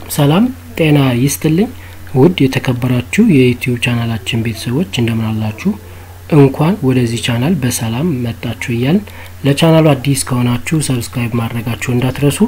ሰላም ጤና ይስጥልኝ ውድ የተከበራችሁ የዩትዩብ ቻናላችን ቤተሰቦች እንደምን አላችሁ? እንኳን ወደዚህ ቻናል በሰላም መጣችሁ እያልን ለቻናሉ አዲስ ከሆናችሁ ሰብስክራይብ ማድረጋችሁ እንዳትረሱ።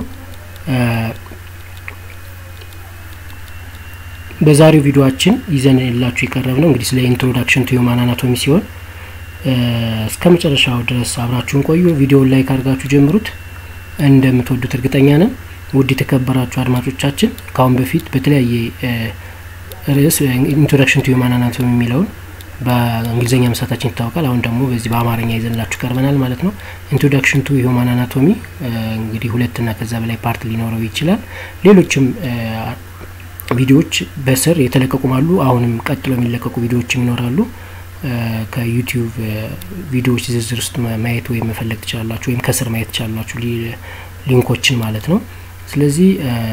በዛሬው ቪዲዮአችን ይዘን የላችሁ የቀረብ ነው እንግዲህ ስለ ኢንትሮዳክሽን ቱ ሂውማን አናቶሚ ሲሆን እስከ መጨረሻው ድረስ አብራችሁን ቆዩ። ቪዲዮውን ላይክ አድርጋችሁ ጀምሩት። እንደምትወዱት እርግጠኛ ነን። ውድ የተከበራችሁ አድማጮቻችን ከአሁን በፊት በተለያየ ርዕስ ኢንትሮዳክሽን ቱ ሂውማን አናቶሚ የሚለውን በእንግሊዝኛ መስራታችን ይታወቃል። አሁን ደግሞ በዚህ በአማርኛ ይዘንላችሁ ቀርበናል ማለት ነው። ኢንትሮዳክሽን ቱ ሂውማን አናቶሚ እንግዲህ ሁለትና ከዛ በላይ ፓርት ሊኖረው ይችላል። ሌሎችም ቪዲዮዎች በስር የተለቀቁም አሉ። አሁንም ቀጥሎ የሚለቀቁ ቪዲዮዎችም ይኖራሉ። ከዩቲዩብ ቪዲዮዎች ዝርዝር ውስጥ ማየት ወይም መፈለግ ትችላላችሁ፣ ወይም ከስር ማየት ትችላላችሁ ሊንኮችን ማለት ነው። ስለዚህ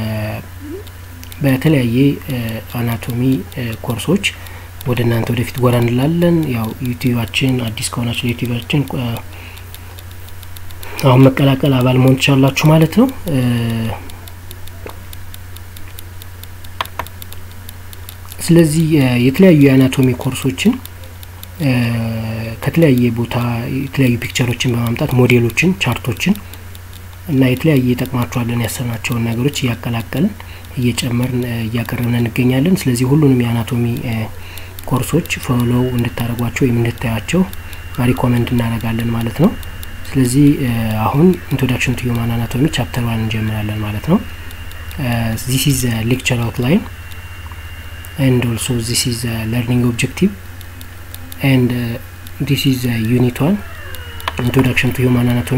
በተለያየ አናቶሚ ኮርሶች ወደ እናንተ ወደፊት ጎራ እንላለን። ያው ዩቲዩባችን አዲስ ከሆናችሁ ዩቲዩባችን አሁን መቀላቀል አባል መሆን ትችላላችሁ ማለት ነው። ስለዚህ የተለያዩ የአናቶሚ ኮርሶችን ከተለያየ ቦታ የተለያዩ ፒክቸሮችን በማምጣት ሞዴሎችን፣ ቻርቶችን እና የተለያየ ይጠቅማቸዋለን ያሰብናቸውን ነገሮች እያቀላቀልን እየጨመርን እያቀረብን እንገኛለን። ስለዚህ ሁሉንም የአናቶሚ ኮርሶች ፎሎው እንድታደርጓቸው ወይም እንድታያቸው ሪኮመንድ እናደርጋለን ማለት ነው። ስለዚህ አሁን ኢንትሮዳክሽን ቱ ሂውማን አናቶሚ ቻፕተር ዋን እንጀምራለን ማለት ነው። ዚስ ኢዝ ሌክቸር አውትላይን ኤንድ ኦልሶ ዚስ ኢዝ ለርኒንግ ኦብጀክቲቭ ኤንድ ዲስ ኢዝ ዩኒት ዋን ኢንትሮዳክሽን ቱ ሂውማን አናቶሚ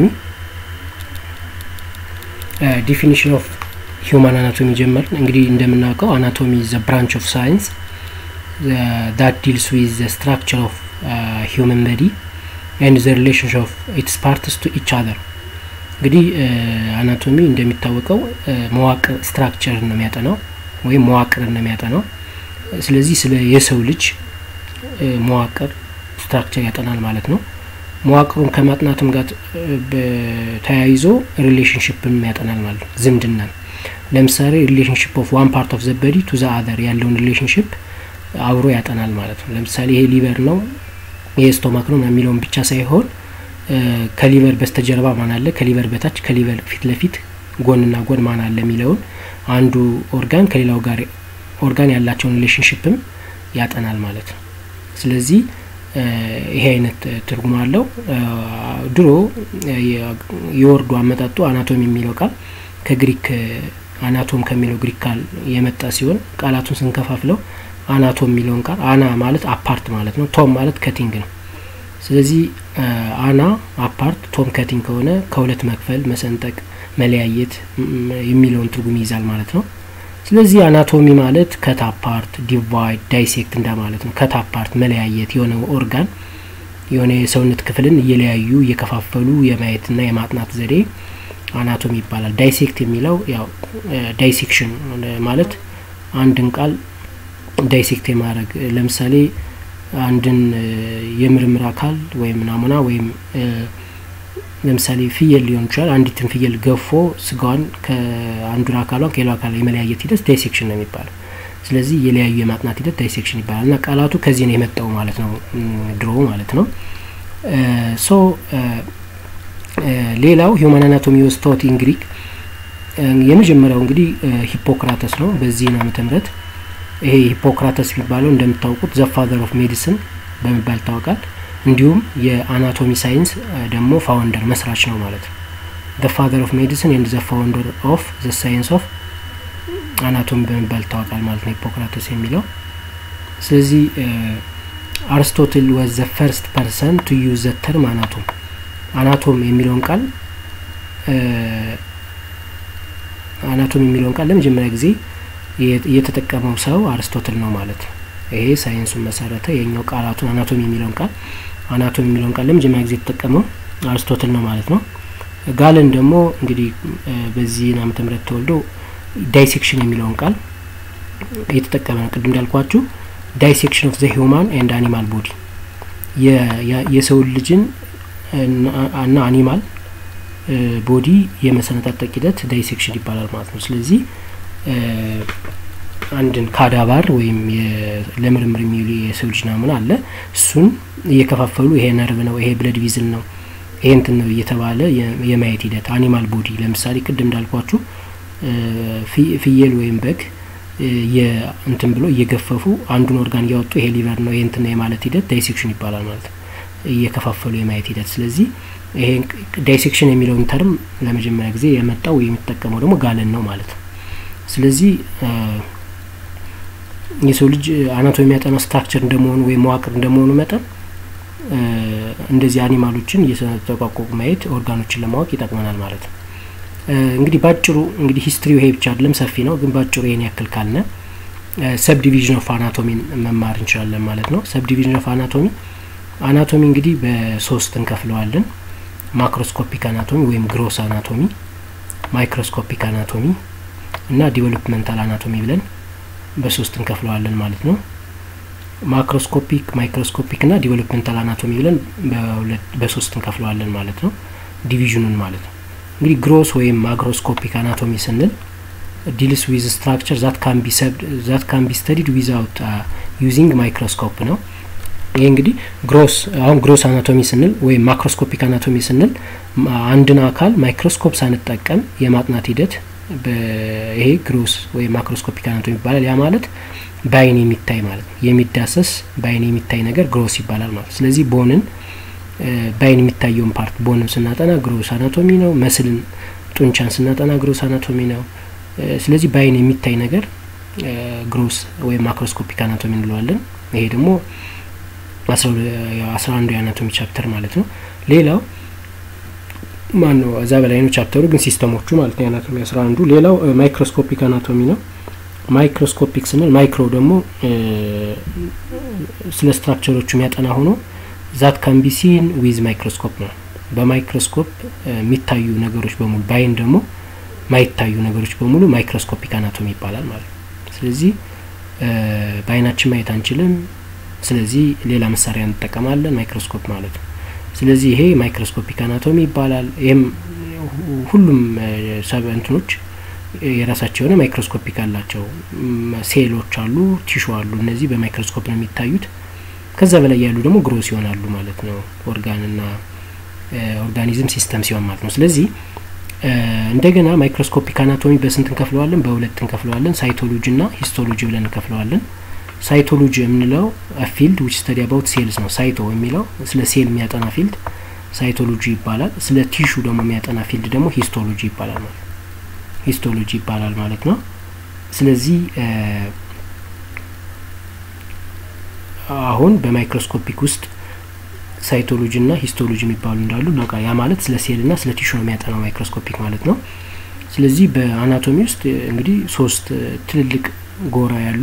ዲፊኒሽን ኦፍ ሂውማን አናቶሚ ጀመርን። እንግዲህ እንደምናውቀው አናቶሚ ዘ ብራንች ኦፍ ሳይንስ ዳት ዲልስ ዊዝ ዘ ስትራክቸር ኦፍ ሂውመን በዲ ኤንድ ዘ ሪሌሽንሽፕ ኦፍ ኢትስ ፓርትስ ቱ ኢች አዘር። እንግዲህ አናቶሚ እንደሚታወቀው መዋቅር ስትራክቸርን ነው የሚያጠናው ወይም መዋቅርን ነው የሚያጠናው። ስለዚህ ስለ የሰው ልጅ መዋቅር ስትራክቸር ያጠናል ማለት ነው። መዋቅሩን ከማጥናትም ጋር ተያይዞ ሪሌሽንሽፕን ያጠናል ማለት ነው። ዝምድናን ለምሳሌ ሪሌሽንሽፕ ኦፍ ዋን ፓርት ኦፍ ዘበዲ ቱ ዘ አዘር ያለውን ሪሌሽንሽፕ አብሮ ያጠናል ማለት ነው። ለምሳሌ ይሄ ሊቨር ነው ይሄ ስቶማክ ነው የሚለውን ብቻ ሳይሆን ከሊቨር በስተጀርባ ማን አለ፣ ከሊቨር በታች፣ ከሊቨር ፊት ለፊት፣ ጎንና ጎን ማን አለ የሚለውን አንዱ ኦርጋን ከሌላው ጋር ኦርጋን ያላቸውን ሪሌሽንሽፕም ያጠናል ማለት ነው። ስለዚህ ይሄ አይነት ትርጉም አለው። ድሮ የወርዱ አመጣጡ አናቶሚ የሚለው ቃል ከግሪክ አናቶም ከሚለው ግሪክ ቃል የመጣ ሲሆን ቃላቱን ስንከፋፍለው አናቶም የሚለውን ቃል አና ማለት አፓርት ማለት ነው። ቶም ማለት ከቲንግ ነው። ስለዚህ አና አፓርት፣ ቶም ከቲንግ ከሆነ ከሁለት መክፈል፣ መሰንጠቅ፣ መለያየት የሚለውን ትርጉም ይይዛል ማለት ነው። ስለዚህ አናቶሚ ማለት ከት አፓርት፣ ዲቫይድ፣ ዳይሴክት እንደማለት ነው። ከት አፓርት መለያየት፣ የሆነ ኦርጋን የሆነ የሰውነት ክፍልን እየለያዩ እየከፋፈሉ የማየትና የማጥናት ዘዴ አናቶሚ ይባላል። ዳይሴክት የሚለው ያው ዳይሴክሽን ማለት አንድን ቃል ዳይሴክት የማድረግ ለምሳሌ አንድን የምርምር አካል ወይም ናሙና ወይም ለምሳሌ ፍየል ሊሆን ይችላል። አንዲትን ፍየል ገፎ ስጋዋን ከአንዱን አካሏን ከሌላው አካል የመለያየት ሂደት ዳይሴክሽን ነው የሚባለው። ስለዚህ የለያዩ የማጥናት ሂደት ዳይሴክሽን ይባላል እና ቃላቱ ከዚህ ነው የመጣው ማለት ነው፣ ድሮ ማለት ነው። ሶ ሌላው ሂውማን አናቶሚ ወዝ ቶት ኢን ግሪክ። የመጀመሪያው እንግዲህ ሂፖክራተስ ነው በዚህ ነው ዓመተ ምህረት ይሄ ሂፖክራተስ የሚባለው እንደምታውቁት ዘ ፋዘር ኦፍ ሜዲሲን በመባል ይታወቃል። እንዲሁም የአናቶሚ ሳይንስ ደግሞ ፋውንደር መስራች ነው ማለት ነው። ዘ ፋዘር ኦፍ ሜዲሲን ኤንድ ዘ ፋውንደር ኦፍ ዘ ሳይንስ ኦፍ አናቶሚ በመባል ይታወቃል ማለት ነው ሂፖክራተስ የሚለው። ስለዚህ አርስቶትል ወዝ ዘ ፈርስት ፐርሰን ቱ ዩዝ ዘ ተርም አናቶም አናቶም የሚለውን ቃል አናቶም የሚለውን ቃል ለመጀመሪያ ጊዜ የተጠቀመው ሰው አርስቶትል ነው ማለት ነው። ይሄ ሳይንሱን መሰረተ። የኛው ቃላቱን አናቶሚ የሚለውን ቃል አናቶሚ የሚለውን ቃል ለመጀመሪያ ጊዜ የተጠቀመው አርስቶትል ነው ማለት ነው። ጋለን ደግሞ እንግዲህ በዚህ ዓመተ ምህረት ተወልዶ ዳይሴክሽን የሚለውን ቃል የተጠቀመ ነው። ቅድም እንዳልኳችሁ ዳይሴክሽን ኦፍ ዘ ሂውማን ኤንድ አኒማል ቦዲ የሰው ልጅን እና አኒማል ቦዲ የመሰነጣጠቅ ሂደት ዳይሴክሽን ይባላል ማለት ነው። ስለዚህ አንድን ካዳባር ወይም ለምርምር የሚውሉ የሰው ልጅ ናሙና አለ። እሱን እየከፋፈሉ ይሄ ነርቭ ነው፣ ይሄ ብለድ ቪዝል ነው፣ ይሄ እንትን ነው እየተባለ የማየት ሂደት አኒማል ቦዲ ለምሳሌ ቅድም እንዳልኳችሁ ፍየል ወይም በግ እንትን ብሎ እየገፈፉ አንዱን ኦርጋን እያወጡ ይሄ ሊቨር ነው ይሄ እንትን ነው የማለት ሂደት ዳይሴክሽን ይባላል ማለት ነው። እየከፋፈሉ የማየት ሂደት። ስለዚህ ይሄ ዳይሴክሽን የሚለውን ተርም ለመጀመሪያ ጊዜ የመጣው የሚጠቀመው ደግሞ ጋለን ነው ማለት ነው። ስለዚህ የሰው ልጅ አናቶሚ የሚያጠናው ስትራክቸር እንደመሆኑ ወይም መዋቅር እንደመሆኑ መጠን እንደዚህ አኒማሎችን እየተቋቋቁ ማየት ኦርጋኖችን ለማወቅ ይጠቅመናል ማለት ነው። እንግዲህ ባጭሩ እንግዲህ ሂስትሪው ይሄ ብቻ አይደለም፣ ሰፊ ነው። ግን ባጭሩ ይሄን ያክል ካልነ ሰብ ዲቪዥን ኦፍ አናቶሚን መማር እንችላለን ማለት ነው። ሰብ ዲቪዥን ኦፍ አናቶሚ አናቶሚ እንግዲህ በሶስት እንከፍለዋለን። ማክሮስኮፒክ አናቶሚ ወይም ግሮስ አናቶሚ፣ ማይክሮስኮፒክ አናቶሚ እና ዲቨሎፕመንታል አናቶሚ ብለን በሶስት እንከፍለዋለን ማለት ነው። ማክሮስኮፒክ፣ ማይክሮስኮፒክ እና ዲቨሎፕመንታል አናቶሚ ብለን በሶስት እንከፍለዋለን ማለት ነው። ዲቪዥኑን ማለት ነው። እንግዲህ ግሮስ ወይም ማክሮስኮፒክ አናቶሚ ስንል ዲልስ ዊዝ ስትራክቸር ዛት ካን ቢ ስተዲድ ዊዛውት ዩዚንግ ማይክሮስኮፕ ነው። ይሄ እንግዲህ ግሮስ አሁን ግሮስ አናቶሚ ስንል ወይም ማክሮስኮፒክ አናቶሚ ስንል አንድን አካል ማይክሮስኮፕ ሳንጠቀም የማጥናት ሂደት ይሄ ግሮስ ወይም ማክሮስኮፒክ አናቶሚ ይባላል። ያ ማለት በአይን የሚታይ ማለት ነው። የሚዳሰስ በአይን የሚታይ ነገር ግሮስ ይባላል ማለት ስለዚህ ቦንን በአይን የሚታየውን ፓርት ቦንን ስናጠና ግሮስ አናቶሚ ነው። መስልን ጡንቻን ስናጠና ግሮስ አናቶሚ ነው። ስለዚህ በአይን የሚታይ ነገር ግሮስ ወይም ማክሮስኮፒክ አናቶሚ እንለዋለን። ይሄ ደግሞ አስራ አንዱ የአናቶሚ ቻፕተር ማለት ነው። ሌላው ማን ነው እዛ በላይ ነው ቻፕተሩ ግን ሲስተሞቹ ማለት ነው የአናቶሚ አስራ አንዱ። ሌላው ማይክሮስኮፒክ አናቶሚ ነው። ማይክሮስኮፒክ ስንል ማይክሮ ደግሞ ስለ ስትራክቸሮቹ የሚያጠና ሆኖ ዛት ካን ቢ ሲን ዊዝ ማይክሮስኮፕ ነው። በማይክሮስኮፕ የሚታዩ ነገሮች በሙሉ በአይን ደግሞ ማይታዩ ነገሮች በሙሉ ማይክሮስኮፒክ አናቶሚ ይባላል ማለት ነው። ስለዚህ በአይናችን ማየት አንችልም። ስለዚህ ሌላ መሳሪያ እንጠቀማለን፣ ማይክሮስኮፕ ማለት ነው። ስለዚህ ይሄ ማይክሮስኮፒክ አናቶሚ ይባላል። ይህም ሁሉም ሰብ እንትኖች የራሳቸው የሆነ ማይክሮስኮፒክ አላቸው። ሴሎች አሉ፣ ቲሹ አሉ። እነዚህ በማይክሮስኮፕ ነው የሚታዩት። ከዛ በላይ ያሉ ደግሞ ግሮስ ይሆናሉ ማለት ነው። ኦርጋንና ኦርጋኒዝም ሲስተም ሲሆን ማለት ነው። ስለዚህ እንደገና ማይክሮስኮፒክ አናቶሚ በስንት እንከፍለዋለን? በሁለት እንከፍለዋለን። ሳይቶሎጂ እና ሂስቶሎጂ ብለን እንከፍለዋለን። ሳይቶሎጂ የምንለው ፊልድ ዊች ስተዲ አባውት ሴልስ ነው። ሳይቶ የሚለው ስለ ሴል የሚያጠና ፊልድ ሳይቶሎጂ ይባላል። ስለ ቲሹ ደግሞ የሚያጠና ፊልድ ደግሞ ሂስቶሎጂ ይባላል ማለት ሂስቶሎጂ ይባላል ማለት ነው። ስለዚህ አሁን በማይክሮስኮፒክ ውስጥ ሳይቶሎጂ እና ሂስቶሎጂ የሚባሉ እንዳሉ እናውቃ ያ ማለት ስለ ሴል እና ስለ ቲሹ ነው የሚያጠናው ማይክሮስኮፒክ ማለት ነው። ስለዚህ በአናቶሚ ውስጥ እንግዲህ ሶስት ትልልቅ ጎራ ያሉ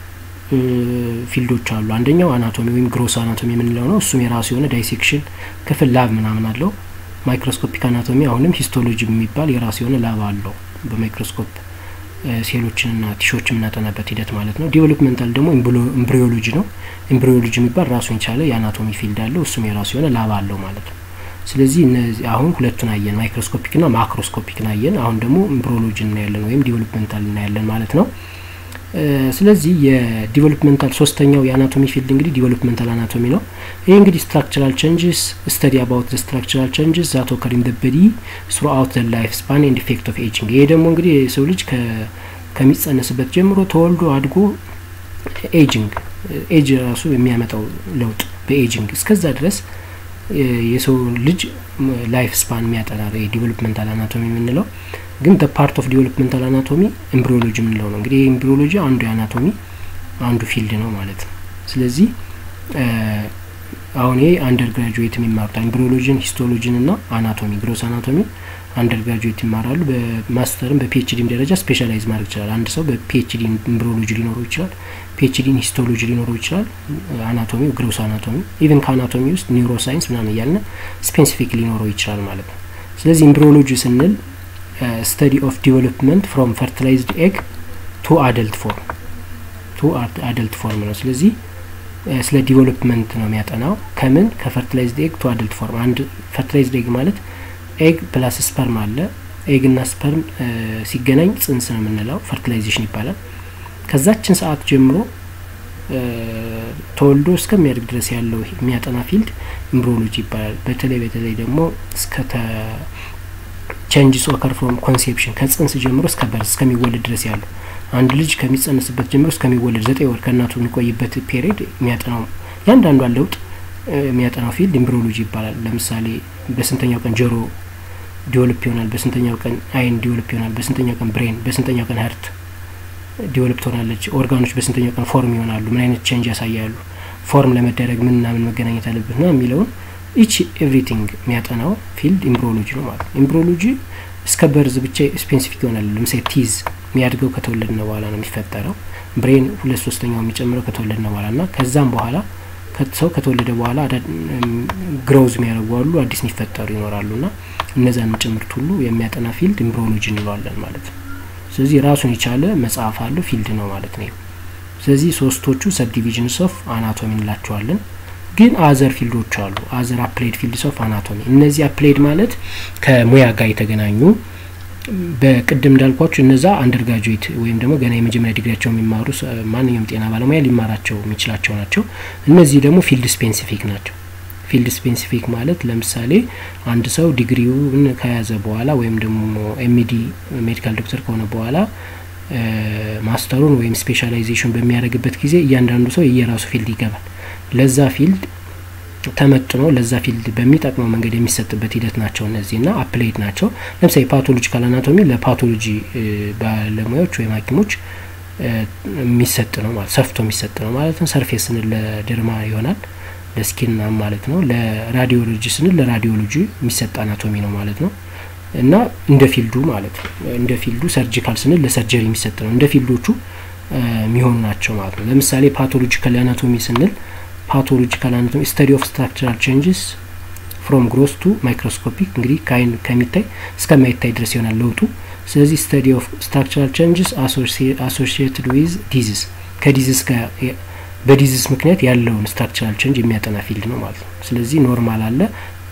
ፊልዶች አሉ። አንደኛው አናቶሚ ወይም ግሮስ አናቶሚ የምንለው ነው። እሱም የራሱ የሆነ ዳይሴክሽን ክፍል ላብ ምናምን አለው። ማይክሮስኮፒክ አናቶሚ አሁንም ሂስቶሎጂ የሚባል የራሱ የሆነ ላብ አለው። በማይክሮስኮፕ ሴሎችንና ቲሾች የምናጠናበት ሂደት ማለት ነው። ዲቨሎፕመንታል ደግሞ ኤምብሪዮሎጂ ነው። ኤምብሪዮሎጂ የሚባል ራሱን የቻለ የአናቶሚ ፊልድ አለው። እሱም የራሱ የሆነ ላብ አለው ማለት ነው። ስለዚህ እነዚህ አሁን ሁለቱን አየን፣ ማይክሮስኮፒክና ማክሮስኮፒክን አየን። አሁን ደግሞ ኤምብሪዮሎጂ እናያለን ወይም ዲቨሎፕመንታል እናያለን ማለት ነው። ስለዚህ የዲቨሎፕመንታል ሶስተኛው የአናቶሚ ፊልድ እንግዲህ ዲቨሎፕመንታል አናቶሚ ነው። ይህ እንግዲህ ስትራክቸራል ቼንጅስ ስተዲ አባውት ዘ ስትራክቸራል ቼንጅስ ዛት ኦከር ኢን ዘ ቦዲ ስሩ አውት ዘ ላይፍ ስፓን ኤንድ ኢፌክት ኦፍ ኤጂንግ። ይሄ ደግሞ እንግዲህ የሰው ልጅ ከሚጸነስበት ጀምሮ ተወልዶ አድጎ ኤጂንግ ኤጅ ራሱ የሚያመጣው ለውጥ በኤጂንግ እስከዛ ድረስ የሰው ልጅ ላይፍ ስፓን የሚያጠና የዲቨሎፕመንታል አናቶሚ የምንለው ግን ፓርት ኦፍ ዲቨሎፕመንታል አናቶሚ ኤምብሪዮሎጂ የምንለው ነው። እንግዲህ ኤምብሪዮሎጂ አንዱ የአናቶሚ አንዱ ፊልድ ነው ማለት ነው። ስለዚህ አሁን ይሄ አንደር ግራጁዌት የሚማሩት ኤምብሪዮሎጂን፣ ሂስቶሎጂን እና አናቶሚ ግሮስ አናቶሚ አንደር ግራጁዌት ይማራሉ። በማስተርም በፒኤችዲም ደረጃ ስፔሻላይዝ ማድረግ ይችላል። አንድ ሰው በፒኤችዲ ኤምብሪዮሎጂ ሊኖረው ይችላል። ፒኤችዲን ሂስቶሎጂ ሊኖረው ይችላል። አናቶሚ ግሮስ አናቶሚ ኢቨን ከአናቶሚ ውስጥ ኒውሮ ሳይንስ ምናምን እያልን ስፔሲፊክ ሊኖረው ይችላል ማለት ነው። ስለዚህ ኤምብሪዮሎጂ ስንል ስተዲ ኦፍ ዲቨሎፕመንት ፍሮም ፈርቲላይዝድ ኤግ ቱ አደልት ፎርም ቱ አደልት ፎርም ነው። ስለዚህ ስለ ዲቨሎፕመንት ነው የሚያጠናው ከምን ከፈርቲላይዝድ ኤግ ቱ አደልት ፎርም። አንድ ፈርቲላይዝድ ኤግ ማለት ኤግ ፕላስ ስፐርም አለ። ኤግና ስፐርም ሲገናኝ ጽንስ ነው የምንለው፣ ፈርቲላይዜሽን ይባላል። ከዛችን ሰዓት ጀምሮ ተወልዶ እስከሚያድግ ድረስ ያለው የሚያጠና ፊልድ ኢምብሪዮሎጂ ይባላል። በተለይ በተለይ ደግሞ እስከ ቼንጅስ ኦከር ፍሮም ኮንሴፕሽን ከጽንስ ጀምሮ እስከ በርዝ እስከሚወለድ ድረስ ያለው አንድ ልጅ ከሚጸነስበት ጀምሮ እስከሚወለድ ዘጠኝ ወር ከእናቱ የሚቆይበት ፔሪድ የሚያጠናው ያንዳንዷን ለውጥ የሚያጠናው ፊልድ ኢምብሪዮሎጂ ይባላል። ለምሳሌ በስንተኛው ቀን ጆሮ ዲቨሎፕ ይሆናል፣ በስንተኛው ቀን አይን ዲቨሎፕ ይሆናል፣ በስንተኛው ቀን ብሬን፣ በስንተኛው ቀን ሀርት ዲቨሎፕ ትሆናለች፣ ኦርጋኖች በስንተኛው ቀን ፎርም ይሆናሉ፣ ምን አይነት ቼንጅ ያሳያሉ፣ ፎርም ለመደረግ ምንና ምን መገናኘት አለበት ና የሚለውን ኢች ኤቭሪቲንግ የሚያጠናው ፊልድ ኢምብሪዮሎጂ ነው ማለት ነው። ኢምብሪዮሎጂ እስከ በርዝ ብቻ ስፔሲፊክ ይሆናል። ለምሳሌ ቲዝ የሚያድገው ከተወለድነ በኋላ ነው የሚፈጠረው። ብሬን ሁለት ሶስተኛው የሚጨምረው ከተወለድነ በኋላ ና ከዛም በኋላ ሰው ከተወለደ በኋላ ግሮውዝ የሚያደርጉ አሉ፣ አዲስ የሚፈጠሩ ይኖራሉ ና እነዛን ጭምርት ሁሉ የሚያጠና ፊልድ ኢምብሪዮሎጂ እንለዋለን ማለት ነው። ስለዚህ ራሱን የቻለ መጽሐፍ አለው ፊልድ ነው ማለት ነው። ስለዚህ ሶስቶቹ ሰብ ዲቪዥንስ ኦፍ አናቶሚ እንላቸዋለን። ግን አዘር ፊልዶች አሉ። አዘር አፕሌድ ፊልድስ ኦፍ አናቶሚ። እነዚህ አፕሌድ ማለት ከሙያ ጋር የተገናኙ በቅድም እንዳልኳቸው እነዛ አንደርጋጁዌት ወይም ደግሞ ገና የመጀመሪያ ዲግሪያቸው የሚማሩ ማንኛውም ጤና ባለሙያ ሊማራቸው የሚችላቸው ናቸው። እነዚህ ደግሞ ፊልድ ስፔሲፊክ ናቸው። ፊልድ ስፔሲፊክ ማለት ለምሳሌ አንድ ሰው ዲግሪውን ከያዘ በኋላ ወይም ደግሞ ኤምዲ ሜዲካል ዶክተር ከሆነ በኋላ ማስተሩን ወይም ስፔሻላይዜሽን በሚያደርግበት ጊዜ እያንዳንዱ ሰው የየራሱ ፊልድ ይገባል። ለዛ ፊልድ ተመጥኖ ለዛ ፊልድ በሚጠቅመው መንገድ የሚሰጥበት ሂደት ናቸው እነዚህ ና አፕሌድ ናቸው። ለምሳሌ ፓቶሎጂካል አናቶሚ ለፓቶሎጂ ባለሙያዎች ወይም ሐኪሞች የሚሰጥ ነው ማለት ሰፍቶ የሚሰጥ ነው ማለት ነው። ሰርፌስ ስንል ለደርማ ይሆናል ለስኪን ማለት ነው። ለራዲዮሎጂ ስንል ለራዲዮሎጂ የሚሰጥ አናቶሚ ነው ማለት ነው። እና እንደ ፊልዱ ማለት ነው። እንደ ፊልዱ ሰርጂካል ስንል ለሰርጀሪ የሚሰጥ ነው። እንደ ፊልዶቹ የሚሆኑ ናቸው ማለት ነው። ለምሳሌ ፓቶሎጂካል አናቶሚ ስንል ፓቶሎጂካል አናቶሚ ስተዲ ኦፍ ስትራክቸራል ቼንጅስ ፍሮም ግሮስ ቱ ማይክሮስኮፒክ እንግዲህ ከአይን ከሚታይ እስከማይታይ ድረስ ይሆናል ለውጡ። ስለዚህ ስተዲ ኦፍ ስትራክቸራል ቼንጅስ አሶሲየትድ ዊዝ ዲዚዝ ከዲዚዝ ጋር በዲዚዝ ምክንያት ያለውን ስትራክቸራል ቼንጅ የሚያጠና ፊልድ ነው ማለት ነው። ስለዚህ ኖርማል አለ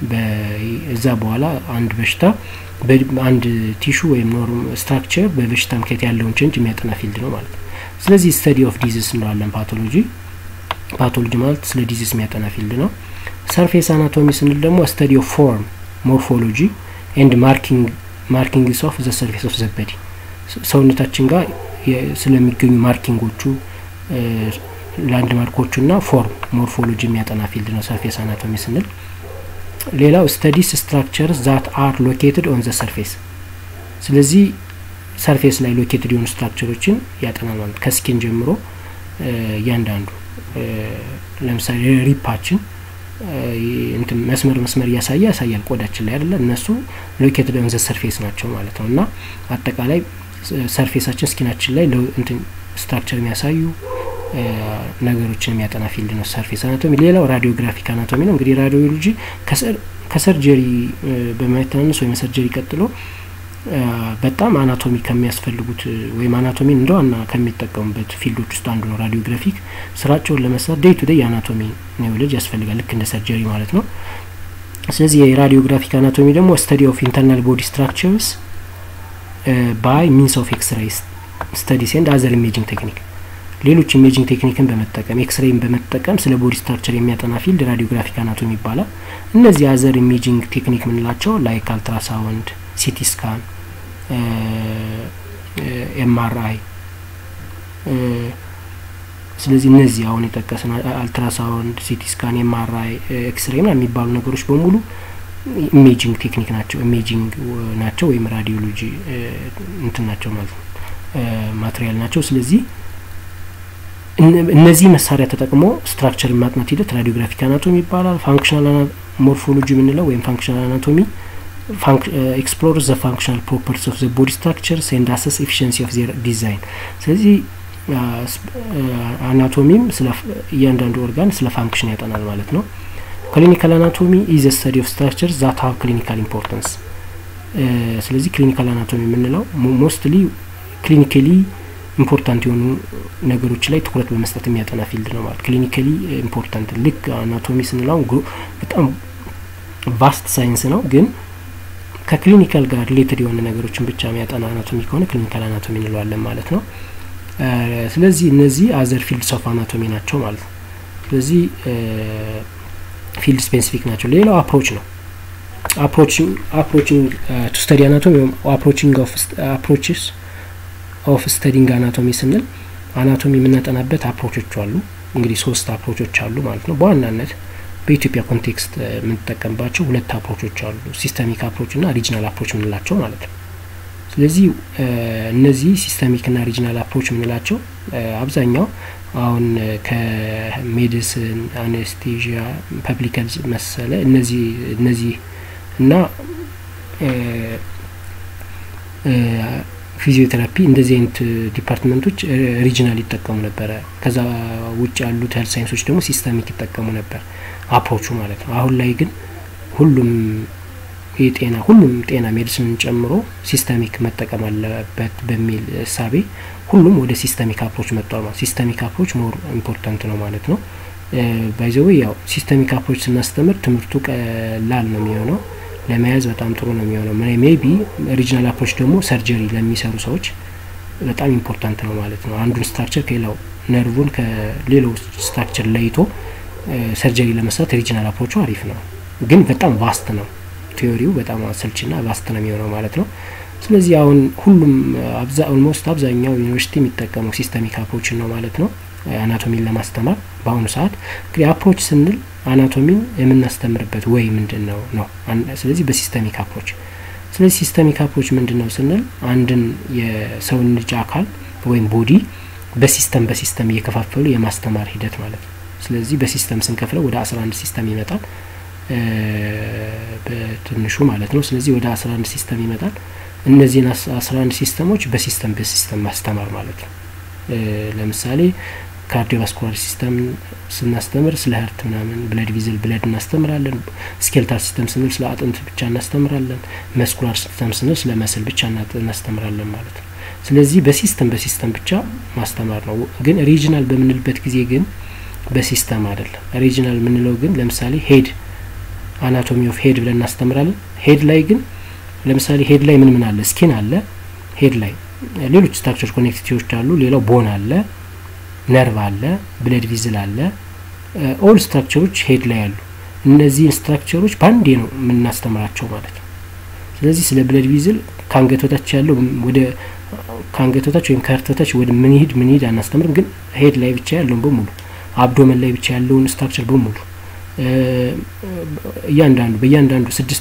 እዛ በኋላ አንድ በሽታ አንድ ቲሹ ወይም ኖርም ስትራክቸር በበሽታ ምክንያት ያለውን ቼንጅ የሚያጠና ፊልድ ነው ማለት ነው። ስለዚህ ስተዲ ኦፍ ዲዚዝ እንለዋለን ፓቶሎጂ። ፓቶሎጂ ማለት ስለ ዲዚዝ የሚያጠና ፊልድ ነው። ሰርፌስ አናቶሚ ስንል ደግሞ ስተዲ ኦፍ ፎርም ሞርፎሎጂ ኤንድ ማርኪንግ ማርኪንግስ ኦፍ ዘ ሰርፌስ ኦፍ ዘበዲ ሰውነታችን ጋር ስለሚገኙ ማርኪንጎቹ ላንድ ማርኮቹ ና ፎርም ሞርፎሎጂ የሚያጠና ፊልድ ነው ሰርፌስ አናቶሚ ስንል። ሌላው ስተዲስ ስትራክቸርስ ዛት አር ሎኬትድ ኦን ዘ ሰርፌስ። ስለዚህ ሰርፌስ ላይ ሎኬትድ የሆኑ ስትራክቸሮችን ያጠናል ማለት ከስኪን ጀምሮ እያንዳንዱ ለምሳሌ ሪፓችን እንትን መስመር መስመር እያሳየ ያሳያል ቆዳችን ላይ አይደለ? እነሱ ሎኬትድ ኦን ዘ ሰርፌስ ናቸው ማለት ነው። እና አጠቃላይ ሰርፌሳችን ስኪናችን ላይ እንትን ስትራክቸር የሚያሳዩ ነገሮችን የሚያጠና ፊልድ ነው ሰርፌስ አናቶሚ። ሌላው ራዲዮግራፊክ አናቶሚ ነው። እንግዲህ ራዲዮሎጂ ከሰርጀሪ በማይተናነስ ወይም ሰርጀሪ ቀጥሎ በጣም አናቶሚ ከሚያስፈልጉት ወይም አናቶሚን እንደ ዋና ከሚጠቀሙበት ፊልዶች ውስጥ አንዱ ነው። ራዲዮግራፊክ ስራቸውን ለመስራት ዴይ ቱ ዴይ አናቶሚ ኒውሎጂ ያስፈልጋል፣ ልክ እንደ ሰርጀሪ ማለት ነው። ስለዚህ የራዲዮግራፊክ አናቶሚ ደግሞ ስተዲ ኦፍ ኢንተርናል ቦዲ ስትራክቸርስ ባይ ሚንስ ኦፍ ኤክስሬይ ስተዲስ ኤንድ አዘር ኢሜጂንግ ቴክኒክ ሌሎች ኢሜጂንግ ቴክኒክን በመጠቀም ኤክስሬይን በመጠቀም ስለ ቦዲ ስትራክቸር የሚያጠና ፊልድ ራዲዮግራፊክ አናቶሚ ይባላል። እነዚህ አዘር ኢሜጂንግ ቴክኒክ ምንላቸው ላይክ አልትራሳውንድ፣ ሲቲ ስካን፣ ኤምአርአይ ስለዚህ እነዚህ አሁን የጠቀስን አልትራሳውንድ፣ ሲቲ ስካን፣ ኤምአርአይ፣ ኤክስሬይ ና የሚባሉ ነገሮች በሙሉ ኢሜጂንግ ቴክኒክ ናቸው ኢሜጂንግ ናቸው ወይም ራዲዮሎጂ እንትን ናቸው ማለት ነው ማቴሪያል ናቸው። ስለዚህ እነዚህ መሳሪያ ተጠቅሞ ስትራክቸር ማጥናት ሂደት ራዲዮግራፊክ አናቶሚ ይባላል። ፋንክሽናል ሞርፎሎጂ የምንለው ወይም ፋንክሽናል አናቶሚ ኤክስፕሎር ዘ ፋንክሽናል ፕሮፐርቲስ ኦፍ ዘ ቦዲ ስትራክቸርስ ኤንድ አሰስ ኤፊሽንሲ ኦፍ ዜር ዲዛይን። ስለዚህ አናቶሚም ስለ እያንዳንዱ ኦርጋን ስለ ፋንክሽን ያጠናል ማለት ነው። ክሊኒካል አናቶሚ ኢዝ ስተዲ ኦፍ ስትራክቸር ዛት ሀቭ ክሊኒካል ኢምፖርታንስ። ስለዚህ ክሊኒካል አናቶሚ የምንለው ሞስትሊ ክሊኒካሊ ኢምፖርታንት የሆኑ ነገሮች ላይ ትኩረት በመስጠት የሚያጠና ፊልድ ነው ማለት ክሊኒካሊ ኢምፖርታንት። ልክ አናቶሚ ስንለው በጣም ቫስት ሳይንስ ነው፣ ግን ከክሊኒካል ጋር ሪሌትድ የሆነ ነገሮችን ብቻ የሚያጠና አናቶሚ ከሆነ ክሊኒካል አናቶሚ እንለዋለን ማለት ነው። ስለዚህ እነዚህ አዘር ፊልድስ ኦፍ አናቶሚ ናቸው ማለት ነው። ስለዚህ ፊልድ ስፔሲፊክ ናቸው። ሌላው አፕሮች ነው። አፕሮችንግ ቱ ስተዲ አናቶሚ ወይም አፕሮችንግ አፕሮችስ ኦፍ ስተዲንግ አናቶሚ ስንል አናቶሚ የምናጠናበት አፕሮቾች አሉ። እንግዲህ ሶስት አፕሮቾች አሉ ማለት ነው። በዋናነት በኢትዮጵያ ኮንቴክስት የምንጠቀምባቸው ሁለት አፕሮቾች አሉ፣ ሲስተሚክ አፕሮች እና ሪጅናል አፕሮች የምንላቸው ማለት ነው። ስለዚህ እነዚህ ሲስተሚክ እና ሪጅናል አፕሮች የምንላቸው አብዛኛው አሁን ከሜዲሲን፣ አኔስቴዥያ፣ ፐብሊክ ሄልዝ መሰለ እነዚህ እነዚህ እና ፊዚዮቴራፒ እንደዚህ አይነት ዲፓርትመንቶች ሪጅናል ይጠቀሙ ነበረ። ከዛ ውጭ ያሉት ሄልት ሳይንሶች ደግሞ ሲስተሚክ ይጠቀሙ ነበር አፕሮቹ ማለት ነው። አሁን ላይ ግን ሁሉም የጤና ሁሉም ጤና ሜዲሲንን ጨምሮ ሲስተሚክ መጠቀም አለበት በሚል እሳቤ ሁሉም ወደ ሲስተሚክ አፕሮች መጥቷል ማለት ሲስተሚክ አፕሮች ሞር ኢምፖርታንት ነው ማለት ነው። ባይዘዌ ያው ሲስተሚክ አፕሮች ስናስተምር ትምህርቱ ቀላል ነው የሚሆነው ለመያዝ በጣም ጥሩ ነው የሚሆነው። ሜቢ ሪጅናል አፕሮች ደግሞ ሰርጀሪ ለሚሰሩ ሰዎች በጣም ኢምፖርታንት ነው ማለት ነው። አንዱን ስትራክቸር ከሌላው ነርቡን ከሌላው ስትራክቸር ለይቶ ሰርጀሪ ለመስራት ሪጅናል አፕሮቹ አሪፍ ነው፣ ግን በጣም ቫስት ነው። ቴዎሪው በጣም አሰልችና ቫስት ነው የሚሆነው ማለት ነው። ስለዚህ አሁን ሁሉም ኦልሞስት አብዛኛው ዩኒቨርሲቲ የሚጠቀመው ሲስተሚክ አፕሮችን ነው ማለት ነው አናቶሚን ለማስተማር በአሁኑ ሰዓት እንግዲህ አፕሮች ስንል አናቶሚን የምናስተምርበት ወይ ምንድን ነው ነው። ስለዚህ በሲስተሚክ አፕሮች ስለዚህ ሲስተሚክ አፕሮች ምንድን ነው ስንል አንድን የሰውን ልጅ አካል ወይም ቦዲ በሲስተም በሲስተም እየከፋፈሉ የማስተማር ሂደት ማለት ነው። ስለዚህ በሲስተም ስንከፍለው ወደ አስራ አንድ ሲስተም ይመጣል በትንሹ ማለት ነው። ስለዚህ ወደ አስራ አንድ ሲስተም ይመጣል። እነዚህን አስራ አንድ ሲስተሞች በሲስተም በሲስተም ማስተማር ማለት ነው። ለምሳሌ ካርዲዮቫስኩላር ሲስተም ስናስተምር ስለ ህርት ምናምን ብለድ ቪዝል ብለድ እናስተምራለን። ስኬልታል ሲስተም ስንል ስለ አጥንት ብቻ እናስተምራለን። መስኩላር ሲስተም ስንል ስለ መስል ብቻ እናስተምራለን ማለት ነው። ስለዚህ በሲስተም በሲስተም ብቻ ማስተማር ነው። ግን ሪጅናል በምንልበት ጊዜ ግን በሲስተም አይደለም። ሪጅናል የምንለው ግን ለምሳሌ ሄድ አናቶሚ ኦፍ ሄድ ብለን እናስተምራለን። ሄድ ላይ ግን ለምሳሌ ሄድ ላይ ምን ምን አለ? ስኪን አለ ሄድ ላይ ሌሎች ስትራክቸር ኮኔክቲቪቲዎች አሉ። ሌላው ቦን አለ፣ ነርቭ አለ፣ ብለድ ቪዝል አለ። ኦል ስትራክቸሮች ሄድ ላይ አሉ። እነዚህን ስትራክቸሮች በአንዴ ነው የምናስተምራቸው ማለት ነው። ስለዚህ ስለ ብለድ ቪዝል ከአንገት በታች ያለው ወደ ከአንገት በታች ወይም ከህርት በታች ወደ ምን ይሄድ ምን ይሄድ አናስተምርም። ግን ሄድ ላይ ብቻ ያለውን በሙሉ አብዶመን ላይ ብቻ ያለውን ስትራክቸር በሙሉ እያንዳንዱ በእያንዳንዱ ስድስት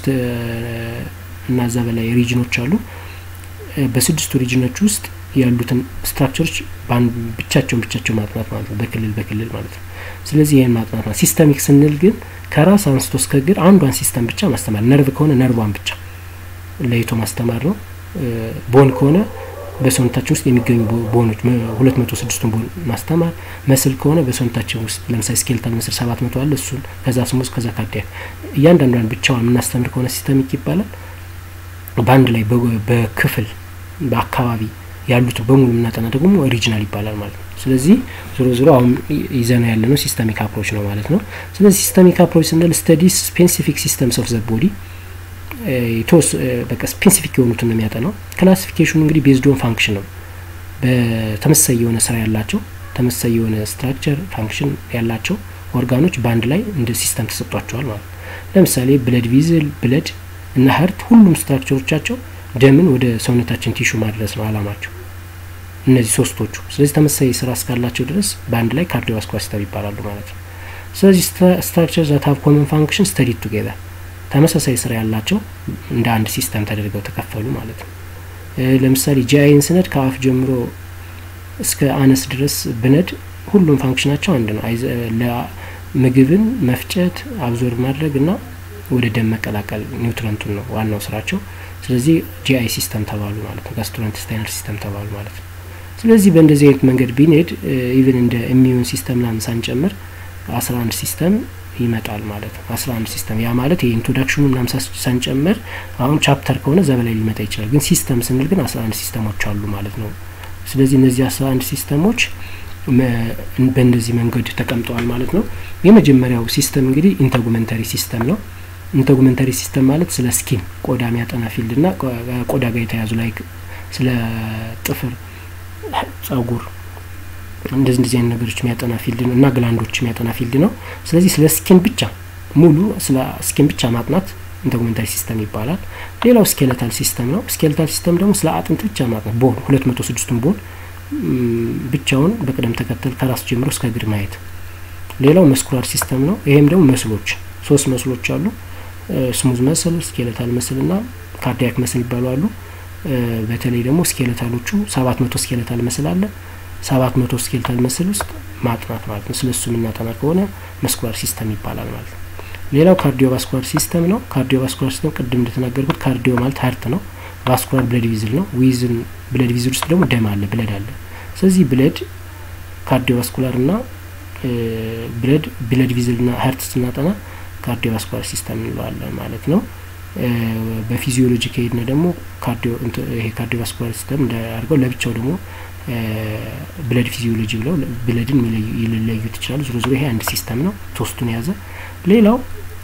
እና እዛ በላይ ሪጅኖች አሉ። በስድስቱ ሪጅኖች ውስጥ ያሉትን ስትራክቸሮች ብቻቸውን ብቻቸው ማጥናት ማለት ነው፣ በክልል በክልል ማለት ነው። ስለዚህ ይህን ማጥናት ማለት ሲስተሚክ ስንል ግን ከራስ አንስቶ እስከ እግር አንዷን ሲስተም ብቻ ማስተማር፣ ነርቭ ከሆነ ነርቧን ብቻ ለይቶ ማስተማር ነው። ቦን ከሆነ በሰውነታችን ውስጥ የሚገኙ ቦኖች ሁለት መቶ ስድስቱን ቦን ማስተማር። መስል ከሆነ በሰውነታችን ውስጥ ለምሳሌ ስኬልታል መስል ሰባት መቶ አለ እሱን ከዛ ስሙዝ ከዛ ካርዲያክ እያንዳንዷን ብቻዋን የምናስተምር ከሆነ ሲስተሚክ ይባላል። በአንድ ላይ በክፍል በአካባቢ ያሉት በሙሉ የምናጠና ደግሞ ኦሪጂናል ይባላል ማለት ነው። ስለዚህ ዞሮ ዞሮ አሁን ይዘና ያለ ነው ሲስተሚክ አፕሮች ነው ማለት ነው። ስለዚህ ሲስተሚክ አፕሮች ስንል ስተዲስ ስፔሲፊክ ሲስተምስ ኦፍ ዘ ቦዲ ቶስ በቃ ስፔሲፊክ የሆኑትን ነው የሚያጠናው። ክላሲፊኬሽኑ እንግዲህ ቤዝዶን ፋንክሽን ነው። በተመሳሳይ የሆነ ስራ ያላቸው ተመሳሳይ የሆነ ስትራክቸር ፋንክሽን ያላቸው ኦርጋኖች በአንድ ላይ እንደ ሲስተም ተሰጥቷቸዋል ማለት ነው። ለምሳሌ ብለድ ቪዝል፣ ብለድ እና ሀርት ሁሉም ስትራክቸሮቻቸው ደምን ወደ ሰውነታችን ቲሹ ማድረስ ነው አላማቸው እነዚህ ሶስቶቹ። ስለዚህ ተመሳሳይ ስራ እስካላቸው ድረስ በአንድ ላይ ካርዲዮቫስኩላር ሲስተም ይባላሉ ማለት ነው። ስለዚህ ስትራክቸር ዛት ሀቭ ኮመን ፋንክሽን ስተዲድ ቱጌዘር ተመሳሳይ ስራ ያላቸው እንደ አንድ ሲስተም ተደርገው ተከፈሉ ማለት ነው። ለምሳሌ ጂአይን ስነድ ከአፍ ጀምሮ እስከ አነስ ድረስ ብነድ ሁሉም ፋንክሽናቸው አንድ ነው። ምግብን መፍጨት፣ አብዞር ማድረግ እና ወደ ደም መቀላቀል ኒውትረንቱን ነው ዋናው ስራቸው። ስለዚህ ጂአይ ሲስተም ተባሉ ማለት ነው። ጋስትሮኢንተስታይናል ሲስተም ተባሉ ማለት ነው። ስለዚህ በእንደዚህ አይነት መንገድ ቢንሄድ ኢቭን እንደ ኢሚዩን ሲስተም ምናምን ሳንጨምር አስራ አንድ ሲስተም ይመጣል ማለት ነው። አስራ አንድ ሲስተም ያ ማለት የኢንትሮዳክሽኑ ምናምን ሳንጨምር አሁን ቻፕተር ከሆነ እዛ በላይ ሊመጣ ይችላል። ግን ሲስተም ስንል ግን አስራ አንድ ሲስተሞች አሉ ማለት ነው። ስለዚህ እነዚህ አስራ አንድ ሲስተሞች በእንደዚህ መንገድ ተቀምጠዋል ማለት ነው። የመጀመሪያው ሲስተም እንግዲህ ኢንተጉመንተሪ ሲስተም ነው። ኢንተጉመንተሪ ሲስተም ማለት ስለ ስኪን ቆዳ የሚያጠና ፊልድ እና ቆዳ ጋር የተያዙ ላይ ስለ ጥፍር፣ ጸጉር እንደዚህ እንደዚህ አይነት ነገሮች የሚያጠና ፊልድ ነው እና ግላንዶች የሚያጠና ፊልድ ነው። ስለዚህ ስለ ስኪን ብቻ ሙሉ ስለ ስኪን ብቻ ማጥናት ኢንተጉመንታሪ ሲስተም ይባላል። ሌላው ስኬለታል ሲስተም ነው። ስኬለታል ሲስተም ደግሞ ስለ አጥንት ብቻ ማጥናት ቦን ሁለት መቶ ስድስቱን ቦን ብቻውን በቅደም ተከተል ከራስ ጀምሮ እስከ እግር ማየት። ሌላው መስኩላር ሲስተም ነው። ይሄም ደግሞ መስሎች ሶስት መስሎች አሉ። ስሙዝ መስል፣ ስኬለታል መስል እና ካርዲያክ መስል ይባሉ አሉ። በተለይ ደግሞ ስኬለታሎቹ ሰባት መቶ ስኬለታል መስል አለ። ሰባት መቶ ስኬለታል መስል ውስጥ ማጥናት ማለት ነው። ስለ እሱ የምናጠና ከሆነ መስኩላር ሲስተም ይባላል ማለት ነው። ሌላው ካርዲዮቫስኩላር ሲስተም ነው። ካርዲዮቫስኩላር ሲስተም ቅድም እንደተናገርኩት ካርዲዮ ማለት ሀርት ነው። ቫስኩላር ብለድ ቪዝል ነው። ዊዝን ብለድ ቪዝል ውስጥ ደግሞ ደም አለ፣ ብለድ አለ። ስለዚህ ብለድ ካርዲዮቫስኩላር እና ብለድ ብለድ ቪዝል ና ሀርት ስናጠና ካርዲዮቫስኩላር ሲስተም እንለዋለን ማለት ነው። በፊዚዮሎጂ ከሄድነ ደግሞ ይሄ ካርዲዮቫስኩላር ሲስተም እንዳያርገው ለብቻው ደግሞ ብለድ ፊዚዮሎጂ ብለው ብለድን ሊለዩት ይችላሉ። ዞሮ ዞሮ ይሄ አንድ ሲስተም ነው፣ ሶስቱን የያዘ ሌላው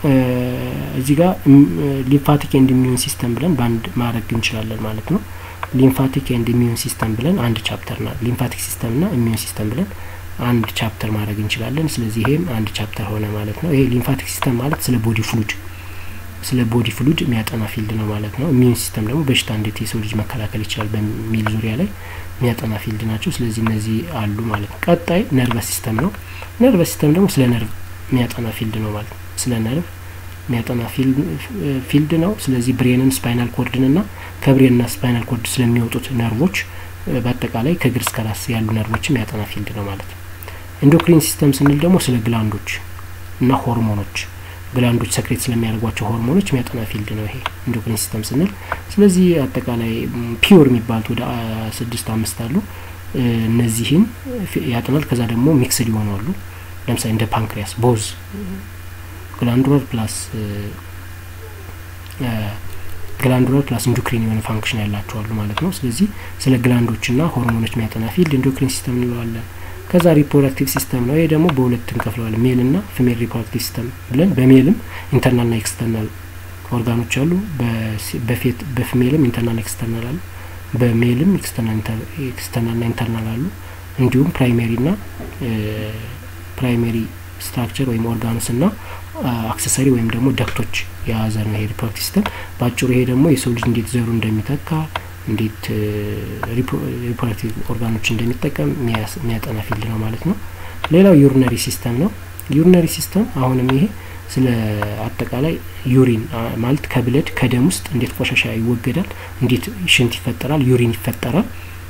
እዚህ ጋር ሊምፋቲክ ኤንድ ኢሚዩን ሲስተም ብለን በአንድ ማድረግ እንችላለን ማለት ነው። ሊምፋቲክ ኤንድ ኢሚዩን ሲስተም ብለን አንድ ቻፕተር ና ሊምፋቲክ ሲስተም ና ኢሚዩን ሲስተም ብለን አንድ ቻፕተር ማድረግ እንችላለን። ስለዚህ ይሄም አንድ ቻፕተር ሆነ ማለት ነው። ይሄ ሊምፋቲክ ሲስተም ማለት ስለ ቦዲ ፍሉድ ስለ ቦዲ ፍሉድ የሚያጠና ፊልድ ነው ማለት ነው። ኢሚዩን ሲስተም ደግሞ በሽታ እንዴት የሰው ልጅ መከላከል ይችላል በሚል ዙሪያ ላይ የሚያጠና ፊልድ ናቸው። ስለዚህ እነዚህ አሉ ማለት ነው። ቀጣይ ነርቨስ ሲስተም ነው። ነርቨስ ሲስተም ደግሞ ስለ ነርቭ የሚያጠና ፊልድ ነው ማለት ነው። ስለ ነርቭ የሚያጠና ፊልድ ነው። ስለዚህ ብሬንን፣ ስፓይናል ኮርድን ና ከብሬንና ስፓይናል ኮርድ ስለሚወጡት ነርቮች በአጠቃላይ ከእግር እስከ ራስ ያሉ ነርቮችም ያጠና ፊልድ ነው ማለት ነው። ኢንዶክሪን ሲስተም ስንል ደግሞ ስለ ግላንዶች እና ሆርሞኖች ግላንዶች ሰክሬት ስለሚያደርጓቸው ሆርሞኖች የሚያጠና ፊልድ ነው ይሄ ኢንዶክሪን ሲስተም ስንል። ስለዚህ አጠቃላይ ፒውር የሚባሉት ወደ ስድስት አምስት አሉ። እነዚህን ያጠናል። ከዛ ደግሞ ሚክስድ ይሆናሉ። ለምሳሌ እንደ ፓንክሪያስ ቦዝ ግላንዱላር ፕላስ ግላንዱላር ፕላስ ኢንዶክሪን የሆነ ፋንክሽን ያላቸው አሉ ማለት ነው። ስለዚህ ስለ ግላንዶችና ሆርሞኖች የሚያጠና ፊልድ ኢንዶክሪን ሲስተም እንለዋለን። ከዛ ሪፕሮዳክቲቭ ሲስተም ነው። ይሄ ደግሞ በሁለት እንከፍለዋለን፣ ሜል ና ፊሜል ሪፕሮዳክቲቭ ሲስተም ብለን። በሜልም ኢንተርናል ና ኤክስተርናል ኦርጋኖች አሉ። በፊሜልም ኢንተርናል ኤክስተርናል አሉ። በሜልም ኤክስተርናል ና ኢንተርናል አሉ። እንዲሁም ፕራይሜሪ ና ፕራይሜሪ ስትራክቸር ወይም ኦርጋኖስ ና አክሰሰሪ ወይም ደግሞ ደክቶች የያዘ ነው ይሄ ሪፕሮዳክቲቭ ሲስተም። በአጭሩ ይሄ ደግሞ የሰው ልጅ እንዴት ዘሩ እንደሚተካ እንዴት ሪፕሮዳክቲቭ ኦርጋኖች እንደሚጠቀም የሚያጠና ፊልድ ነው ማለት ነው። ሌላው ዩሪነሪ ሲስተም ነው። ዩሪነሪ ሲስተም አሁንም ይሄ ስለ አጠቃላይ ዩሪን ማለት ከብለድ ከደም ውስጥ እንዴት ቆሻሻ ይወገዳል፣ እንዴት ሽንት ይፈጠራል፣ ዩሪን ይፈጠራል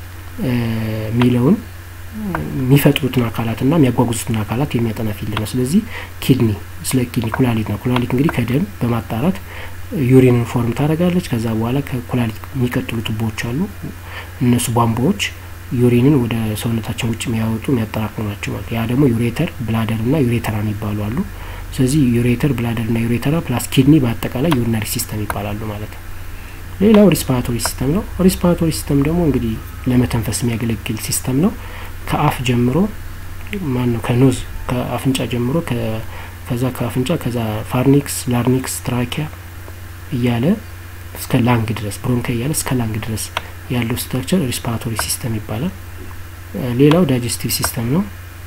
የሚለውን የሚፈጥሩትን አካላትና የሚያጓጉዙትን አካላት የሚያጠና ፊልድ ነው። ስለዚህ ኪድኒ ስለ ኪድኒ ኩላሊት ነው። ኩላሊት እንግዲህ ከደም በማጣራት ዩሪንን ፎርም ታደርጋለች። ከዛ በኋላ ከኩላሊት የሚቀጥሉ ቱቦዎች አሉ። እነሱ ቧንቧዎች ዩሪንን ወደ ሰውነታችን ውጭ የሚያወጡ የሚያጠራቅሙ ናቸው ማለት ያ ደግሞ ዩሬተር፣ ብላደር ና ዩሬተራ የሚባሉ አሉ። ስለዚህ ዩሬተር፣ ብላደር ና ዩሬተራ ፕላስ ኪድኒ በአጠቃላይ ዩሪነሪ ሲስተም ይባላሉ ማለት ነው። ሌላው ሪስፓራቶሪ ሲስተም ነው። ሪስፓራቶሪ ሲስተም ደግሞ እንግዲህ ለመተንፈስ የሚያገለግል ሲስተም ነው። ከአፍ ጀምሮ ማን ነው ከኖዝ ከአፍንጫ ጀምሮ ከዛ ከአፍንጫ ከዛ ፋርኒክስ፣ ላርኒክስ፣ ትራኪያ እያለ እስከ ላንግ ድረስ ብሮንካ እያለ እስከ ላንግ ድረስ ያለው ስትራክቸር ሪስፓራቶሪ ሲስተም ይባላል። ሌላው ዳይጀስቲቭ ሲስተም ነው።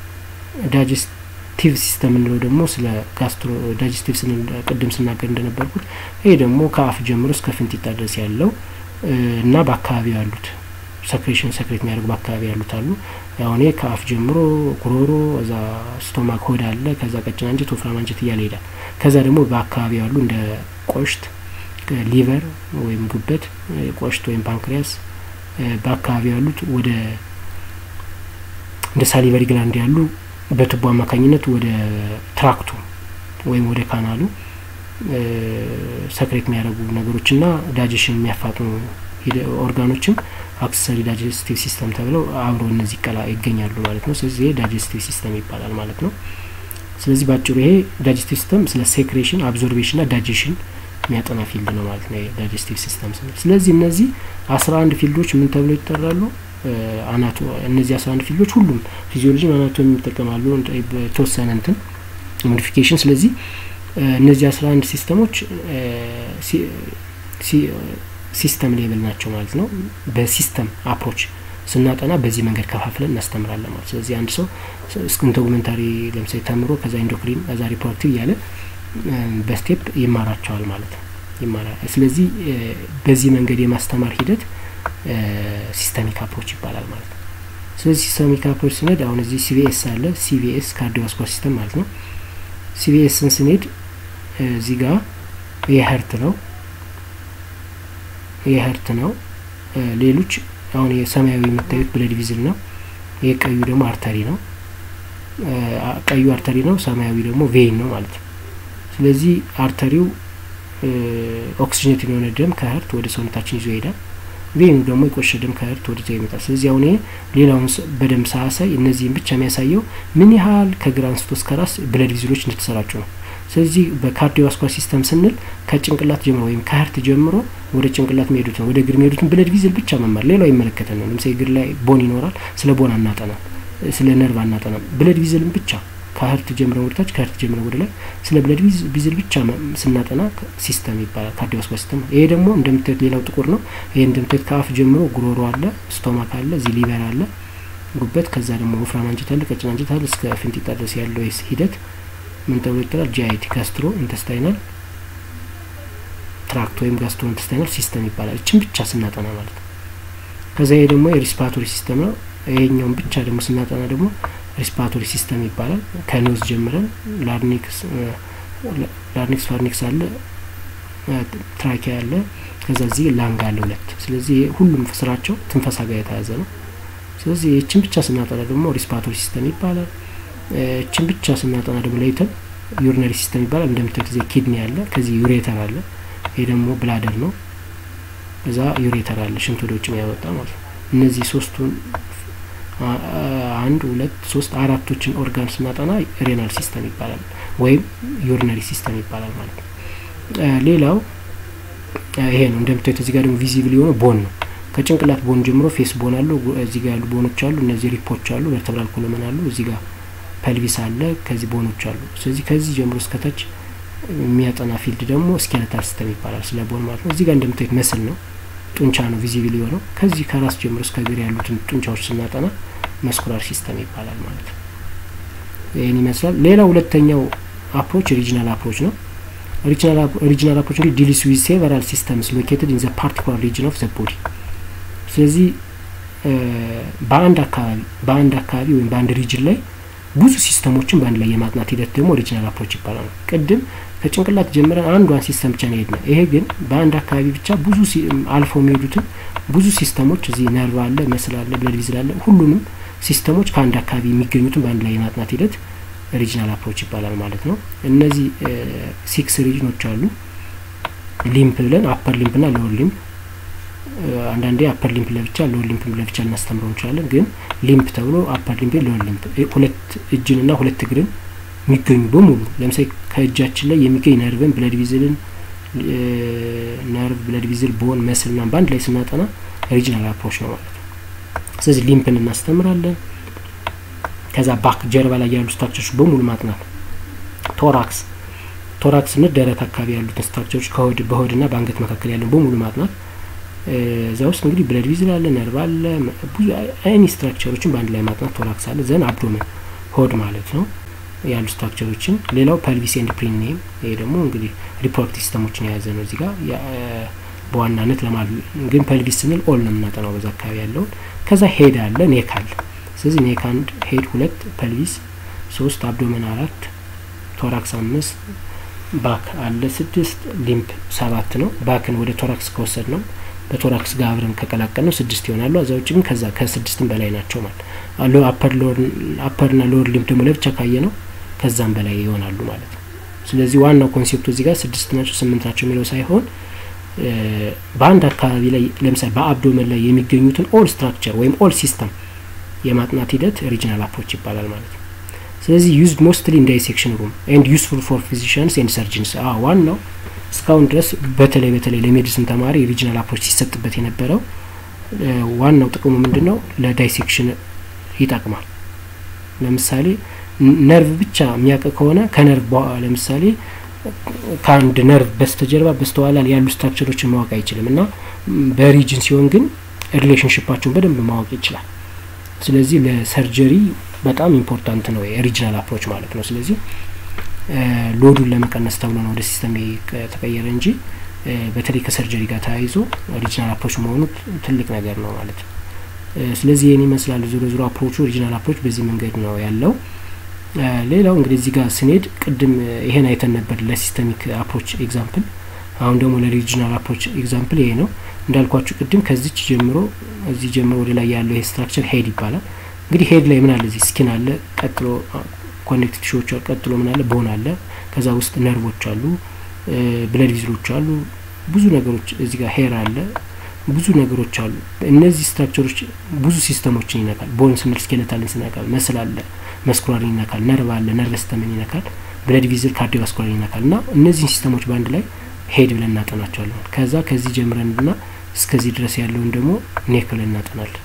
ዳይጀስቲቭ ሲስተም እንለው ደግሞ ስለ ጋስትሮ ዳይጀስቲቭ ቅድም ስናገር እንደነበርኩት ይሄ ደግሞ ከአፍ ጀምሮ እስከ ፍንጢጣ ድረስ ያለው እና በአካባቢው ያሉት ሰክሬሽን ሰክሬት የሚያደርጉ በአካባቢ ያሉት አሉ። አሁን ይሄ ከአፍ ጀምሮ ጉሮሮ፣ እዛ ስቶማክ ሆድ አለ፣ ከዛ ቀጭን አንጀት፣ ወፍራም አንጀት እያለ ይሄዳል። ከዛ ደግሞ በአካባቢ ያሉ እንደ ቆሽት ሊቨር ወይም ጉበት፣ ቆሽት ወይም ፓንክሪያስ በአካባቢ ያሉት ወደ እንደ ሳሊቨሪ ግላንድ ያሉ በቱቦ አማካኝነት ወደ ትራክቱ ወይም ወደ ካናሉ ሰክሬት የሚያደርጉ ነገሮችና ዳይጀሽን የሚያፋጥኑ ኦርጋኖችም አክሰሰሪ ዳይጀስቲቭ ሲስተም ተብለው አብረው እነዚህ ቀላ ይገኛሉ ማለት ነው። ስለዚህ ይሄ ዳይጀስቲቭ ሲስተም ይባላል ማለት ነው። ስለዚህ ባጭሩ ይሄ ዳይጀስቲቭ ሲስተም ስለ ሴክሬሽን፣ አብዞርቤሽን ና ዳይጀሽን የሚያጠና ፊልድ ነው ማለት ነው ዳይጀስቲቭ ሲስተም ስንል። ስለዚህ እነዚህ አስራ አንድ ፊልዶች ምን ተብለው ይጠራሉ? አናቶ እነዚህ አስራ አንድ ፊልዶች ሁሉም ፊዚዮሎጂ አናቶሚ ይጠቀማሉ የተወሰነ እንትን ሞዲፊኬሽን። ስለዚህ እነዚህ አስራ አንድ ሲስተሞች ሲስተም ሌብል ናቸው ማለት ነው። በሲስተም አፕሮች ስናጠና በዚህ መንገድ ከፋፍለን እናስተምራለን ማለት ስለዚህ አንድ ሰው እስክን ዶክመንታሪ ለምሳሌ ተምሮ ከዛ ኢንዶክሪን ከዛ ሪፖርቲቭ እያለ በስቴፕ ይማራቸዋል ማለት ነው ይማራል። ስለዚህ በዚህ መንገድ የማስተማር ሂደት ሲስተሚክ አፕሮች ይባላል ማለት ነው። ስለዚህ ሲስተሚክ አፕሮች ስንሄድ አሁን እዚህ ሲቪኤስ አለ። ሲቪኤስ ካርዲዮቫስኩላር ሲስተም ማለት ነው። ሲቪኤስን ስንሄድ እዚህ ጋር የህርት ነው የህርት ነው። ሌሎች አሁን የሰማያዊ የምታዩት ብለድ ቪዝል ነው። የቀዩ ደግሞ አርተሪ ነው። ቀዩ አርተሪ ነው፣ ሰማያዊ ደግሞ ቬይን ነው ማለት ነው። ስለዚህ አርተሪው ኦክሲጅኔት የሆነ ደም ከህርት ወደ ሰውነታችን ይዞ ይሄዳል። ቬኑ ደግሞ የቆሸ ደም ከህርት ወደዛ ይመጣል። ስለዚህ አሁን ይሄ ሌላውን በደንብ ሳያሳይ እነዚህም ብቻ የሚያሳየው ምን ያህል ከግራ አንስቶ እስከ ራስ ብለድ ቪዝሎች እንደተሰራጩ ነው። ስለዚህ በካርዲዮቫስኩላር ሲስተም ስንል ከጭንቅላት ጀምሮ ወይም ከህርት ጀምሮ ወደ ጭንቅላት የሚሄዱት ነው። ወደ እግር የሚሄዱትን ብለድ ቪዝል ብቻ መማር፣ ሌላው ይመለከተን ነው። ለምሳሌ እግር ላይ ቦን ይኖራል። ስለ ቦን አናጠናም፣ ስለ ነርቭ አናጠናም። ብለድ ቪዝልን ብቻ ከህርት ጀምረን ወደታች ከህርት ጀምረን ወደ ላይ ስለ ብለድ ቪዝል ብቻ ስናጠና ሲስተም ይባላል፣ ካርዲዮቫስኩላር ሲስተም። ይሄ ደግሞ እንደምታዩት ሌላው ጥቁር ነው። ይሄ እንደምታዩት ከአፍ ጀምሮ ጉሮሮ አለ፣ ስቶማክ አለ፣ እዚህ ሊቨር አለ፣ ጉበት፣ ከዛ ደግሞ ወፍራም አንጀት አለ፣ ቀጭን አንጀት አለ። እስከ ፍንጢጣ ድረስ ያለው ሂደት ምን ተብሎ ይጠራል? ጂአይቲ ጋስትሮ ኢንተስታይናል ትራክት ወይም ጋስትሮ ኢንተስታይናል ሲስተም ይባላል። እችን ብቻ ስናጠና ማለት ነው። ከዛ ይሄ ደግሞ የሪስፓቶሪ ሲስተም ነው። ይሄኛውን ብቻ ደግሞ ስናጠና ደግሞ ሪስፓቶሪ ሲስተም ይባላል። ከኖዝ ጀምረን ላርኒክስ ላርኒክስ ፋርኒክስ አለ፣ ትራኪያ አለ፣ ከዛ እዚህ ላንግ አለ ሁለት። ስለዚህ ሁሉም ስራቸው ትንፈሳ ጋር የተያዘ ነው። ስለዚህ ይችን ብቻ ስናጠና ደግሞ ሪስፓቶሪ ሲስተም ይባላል። እችን ብቻ ስናጠና ደግሞ ለይተን ዩሪነሪ ሲስተም ይባላል። እንደምታዩት እዚህ ኪድኒ አለ፣ ከዚህ ዩሬተር አለ። ይሄ ደግሞ ብላደር ነው። እዛ ዩሬተር አለ፣ ሽንት ወደ ውጭ ያወጣ ማለት ነው። እነዚህ ሶስቱን አንድ ሁለት ሶስት አራቶችን ኦርጋን ስናጠና ሬናል ሲስተም ይባላል ወይም ዩሪነሪ ሲስተም ይባላል ማለት ነው። ሌላው ይሄ ነው። እንደምታዩት እዚህ ጋር ደግሞ ቪዚብል የሆነ ቦን ነው። ከጭንቅላት ቦን ጀምሮ ፌስ ቦን አለው። እዚህ ጋር ያሉ ቦኖች አሉ። እነዚህ ሪፖች አሉ። ቨርተብራል ኮሎመን አሉ። እዚህ ጋር ፐልቪስ አለ። ከዚህ ቦኖች አሉ። ስለዚህ ከዚህ ጀምሮ እስከታች የሚያጠና ፊልድ ደግሞ ስኬለታል ሲስተም ይባላል። ስለ ቦን ማለት ነው። እዚህ ጋር እንደምታዩት መስል ነው ጡንቻ ነው ቪዚብል የሆነው። ከዚህ ከራስ ጀምሮ እስከ እግር ያሉትን ጡንቻዎች ስናጠና መስኩላር ሲስተም ይባላል ማለት ነው። ይህን ይመስላል። ሌላ ሁለተኛው አፕሮች ሪጂናል አፕሮች ነው። ሪጂናል አፕሮች እንግዲህ ዲልስ ዊዝ ሴቨራል ሲስተምስ ሎኬትድ ኢን ዘ ፓርቲኩላር ሪጅን ኦፍ ዘ ቦዲ። ስለዚህ በአንድ አካባቢ በአንድ አካባቢ ወይም በአንድ ሪጅን ላይ ብዙ ሲስተሞችን በአንድ ላይ የማጥናት ሂደት ደግሞ ኦሪጂናል አፕሮች ይባላል። ቅድም ከጭንቅላት ጀምረን አንዷን ሲስተም ብቻ ነው ሄድነው። ይሄ ግን በአንድ አካባቢ ብቻ ብዙ አልፈው የሚሄዱትን ብዙ ሲስተሞች እዚህ ነርቭ አለ፣ መስል አለ፣ ብለድ ቪዝል አለ። ሁሉንም ሲስተሞች ከአንድ አካባቢ የሚገኙትን በአንድ ላይ የማጥናት ሂደት ሪጅናል አፕሮች ይባላል ማለት ነው። እነዚህ ሲክስ ሪጅኖች አሉ። ሊምፕ ብለን አፐር ሊምፕ ና ሎወር ሊምፕ አንዳንዴ አፐር ሊምፕ ለብቻ ሎወር ሊምፕ ለብቻ ልናስተምረው እንችላለን። ግን ሊምፕ ተብሎ አፐር ሊምፕ ሎወር ሊምፕ ሁለት እጅን ና ሁለት እግርን የሚገኙ በሙሉ ለምሳሌ ከእጃችን ላይ የሚገኝ ነርቭን ብለድ ቪዝልን ነርቭ ብለድ ቪዝል ቦን መስል ና በአንድ ላይ ስናጠና ሪጅናል አፕሮች ነው ማለት ነው። ስለዚህ ሊምፕን እናስተምራለን። ከዛ ባክ ጀርባ ላይ ያሉ ስትራክቸሮች በሙሉ ማጥናት። ቶራክስ ቶራክስ ስንል ደረት አካባቢ ያሉትን ስትራክቸሮች ከሆድ በሆድ ና በአንገት መካከል ያለን በሙሉ ማጥናት። እዛ ውስጥ እንግዲህ ብለድ ቪዝል አለ፣ ነርቭ አለ፣ ብዙ አይኒ ስትራክቸሮችን በአንድ ላይ ማጥናት ቶራክስ አለ። ዘን አብዶመን ሆድ ማለት ነው ያሉ ስትራክቸሮችን። ሌላው ፐልቪስ ኤንድ ፕሪኒየም፣ ይሄ ደግሞ እንግዲህ ሪፕሮዳክቲቭ ሲስተሞችን የያዘ ነው። እዚህ ጋር በዋናነት ለማለት ግን ፐልቪስ ስንል ኦል ነው የምናጠናው በዛ አካባቢ ያለውን። ከዛ ሄድ አለ፣ ኔክ አለ። ስለዚህ ኔክ አንድ፣ ሄድ ሁለት፣ ፐልቪስ ሶስት፣ አብዶመን አራት፣ ቶራክስ አምስት፣ ባክ አለ ስድስት፣ ሊምፕ ሰባት ነው። ባክን ወደ ቶራክስ ከወሰድ ነው በቶራክስ ጋር አብረን ከቀላቀል ነው ስድስት ይሆናሉ። አዛ ውጭ ግን ከዛ ከስድስትም በላይ ናቸው ማለት አፐር ና ሎወር ሊምፕ ደግሞ ለብቻ ካየ ነው ከዛም በላይ ይሆናሉ ማለት ነው። ስለዚህ ዋናው ኮንሴፕቱ እዚህ ጋር ስድስት ናቸው ስምንት ናቸው የሚለው ሳይሆን በአንድ አካባቢ ላይ ለምሳሌ በአብዶመን ላይ የሚገኙትን ኦል ስትራክቸር ወይም ኦል ሲስተም የማጥናት ሂደት ሪጂናል አፕሮች ይባላል ማለት ነው። ስለዚህ ዩዝድ ሞስትሊ ኢን ዳይሴክሽን ሩም ኤንድ ዩስፉል ፎር ፊዚሽንስ ኤንድ ሰርጅንስ። ዋናው እስካሁን ድረስ በተለይ በተለይ ለሜዲሲን ተማሪ ሪጂናል አፕሮች ሲሰጥበት የነበረው ዋናው ጥቅሙ ምንድን ነው? ለዳይሴክሽን ይጠቅማል። ለምሳሌ ነርቭ ብቻ የሚያውቅ ከሆነ ከነርቭ ለምሳሌ ከአንድ ነርቭ በስተጀርባ በስተኋላ ያሉ ስትራክቸሮችን ማወቅ አይችልም እና በሪጅን ሲሆን ግን ሪሌሽንሽፓቸውን በደንብ ማወቅ ይችላል። ስለዚህ ለሰርጀሪ በጣም ኢምፖርታንት ነው የሪጅናል አፕሮች ማለት ነው። ስለዚህ ሎዱን ለመቀነስ ተብሎ ነው ወደ ሲስተም የተቀየረ እንጂ በተለይ ከሰርጀሪ ጋር ተያይዞ ሪጅናል አፕሮች መሆኑ ትልቅ ነገር ነው ማለት ነው። ስለዚህ ይህን ይመስላል ዞሮ ዞሮ አፕሮቹ ሪጅናል አፕሮች በዚህ መንገድ ነው ያለው። ሌላው እንግዲህ እዚህ ጋር ስንሄድ ቅድም ይሄን አይተን ነበር ለሲስተሚክ አፕሮች ኤግዛምፕል። አሁን ደግሞ ለሪጅናል አፕሮች ኤግዛምፕል ይሄ ነው እንዳልኳችሁ ቅድም ከዚች ጀምሮ እዚህ ጀምሮ ወደ ላይ ያለው ይሄ ስትራክቸር ሄድ ይባላል። እንግዲህ ሄድ ላይ ምን አለ? እዚህ ስኪን አለ፣ ቀጥሎ ኮኔክቲቭ ቲሹዎች ቀጥሎ ምን አለ? ቦን አለ። ከዛ ውስጥ ነርቮች አሉ፣ ብለድ ቪዝሎች አሉ፣ ብዙ ነገሮች እዚህ ጋር ሄር አለ፣ ብዙ ነገሮች አሉ። እነዚህ ስትራክቸሮች ብዙ ሲስተሞችን ይነካል። ቦን ስንል ስኬለታልን ይነካል፣ መስል አለ፣ መስኩላርን ይነካል፣ ነርቭ አለ፣ ነርቭ ሲስተምን ይነካል፣ ብለድ ቪዝል ካርዲዮቫስኩላር ይነካል። እና እነዚህን ሲስተሞች በአንድ ላይ ሄድ ብለን እናጠናቸዋለን። ከዛ ከዚህ ጀምረን ና እስከዚህ ድረስ ያለውን ደግሞ ኔክ ብለን እናጠናለን፣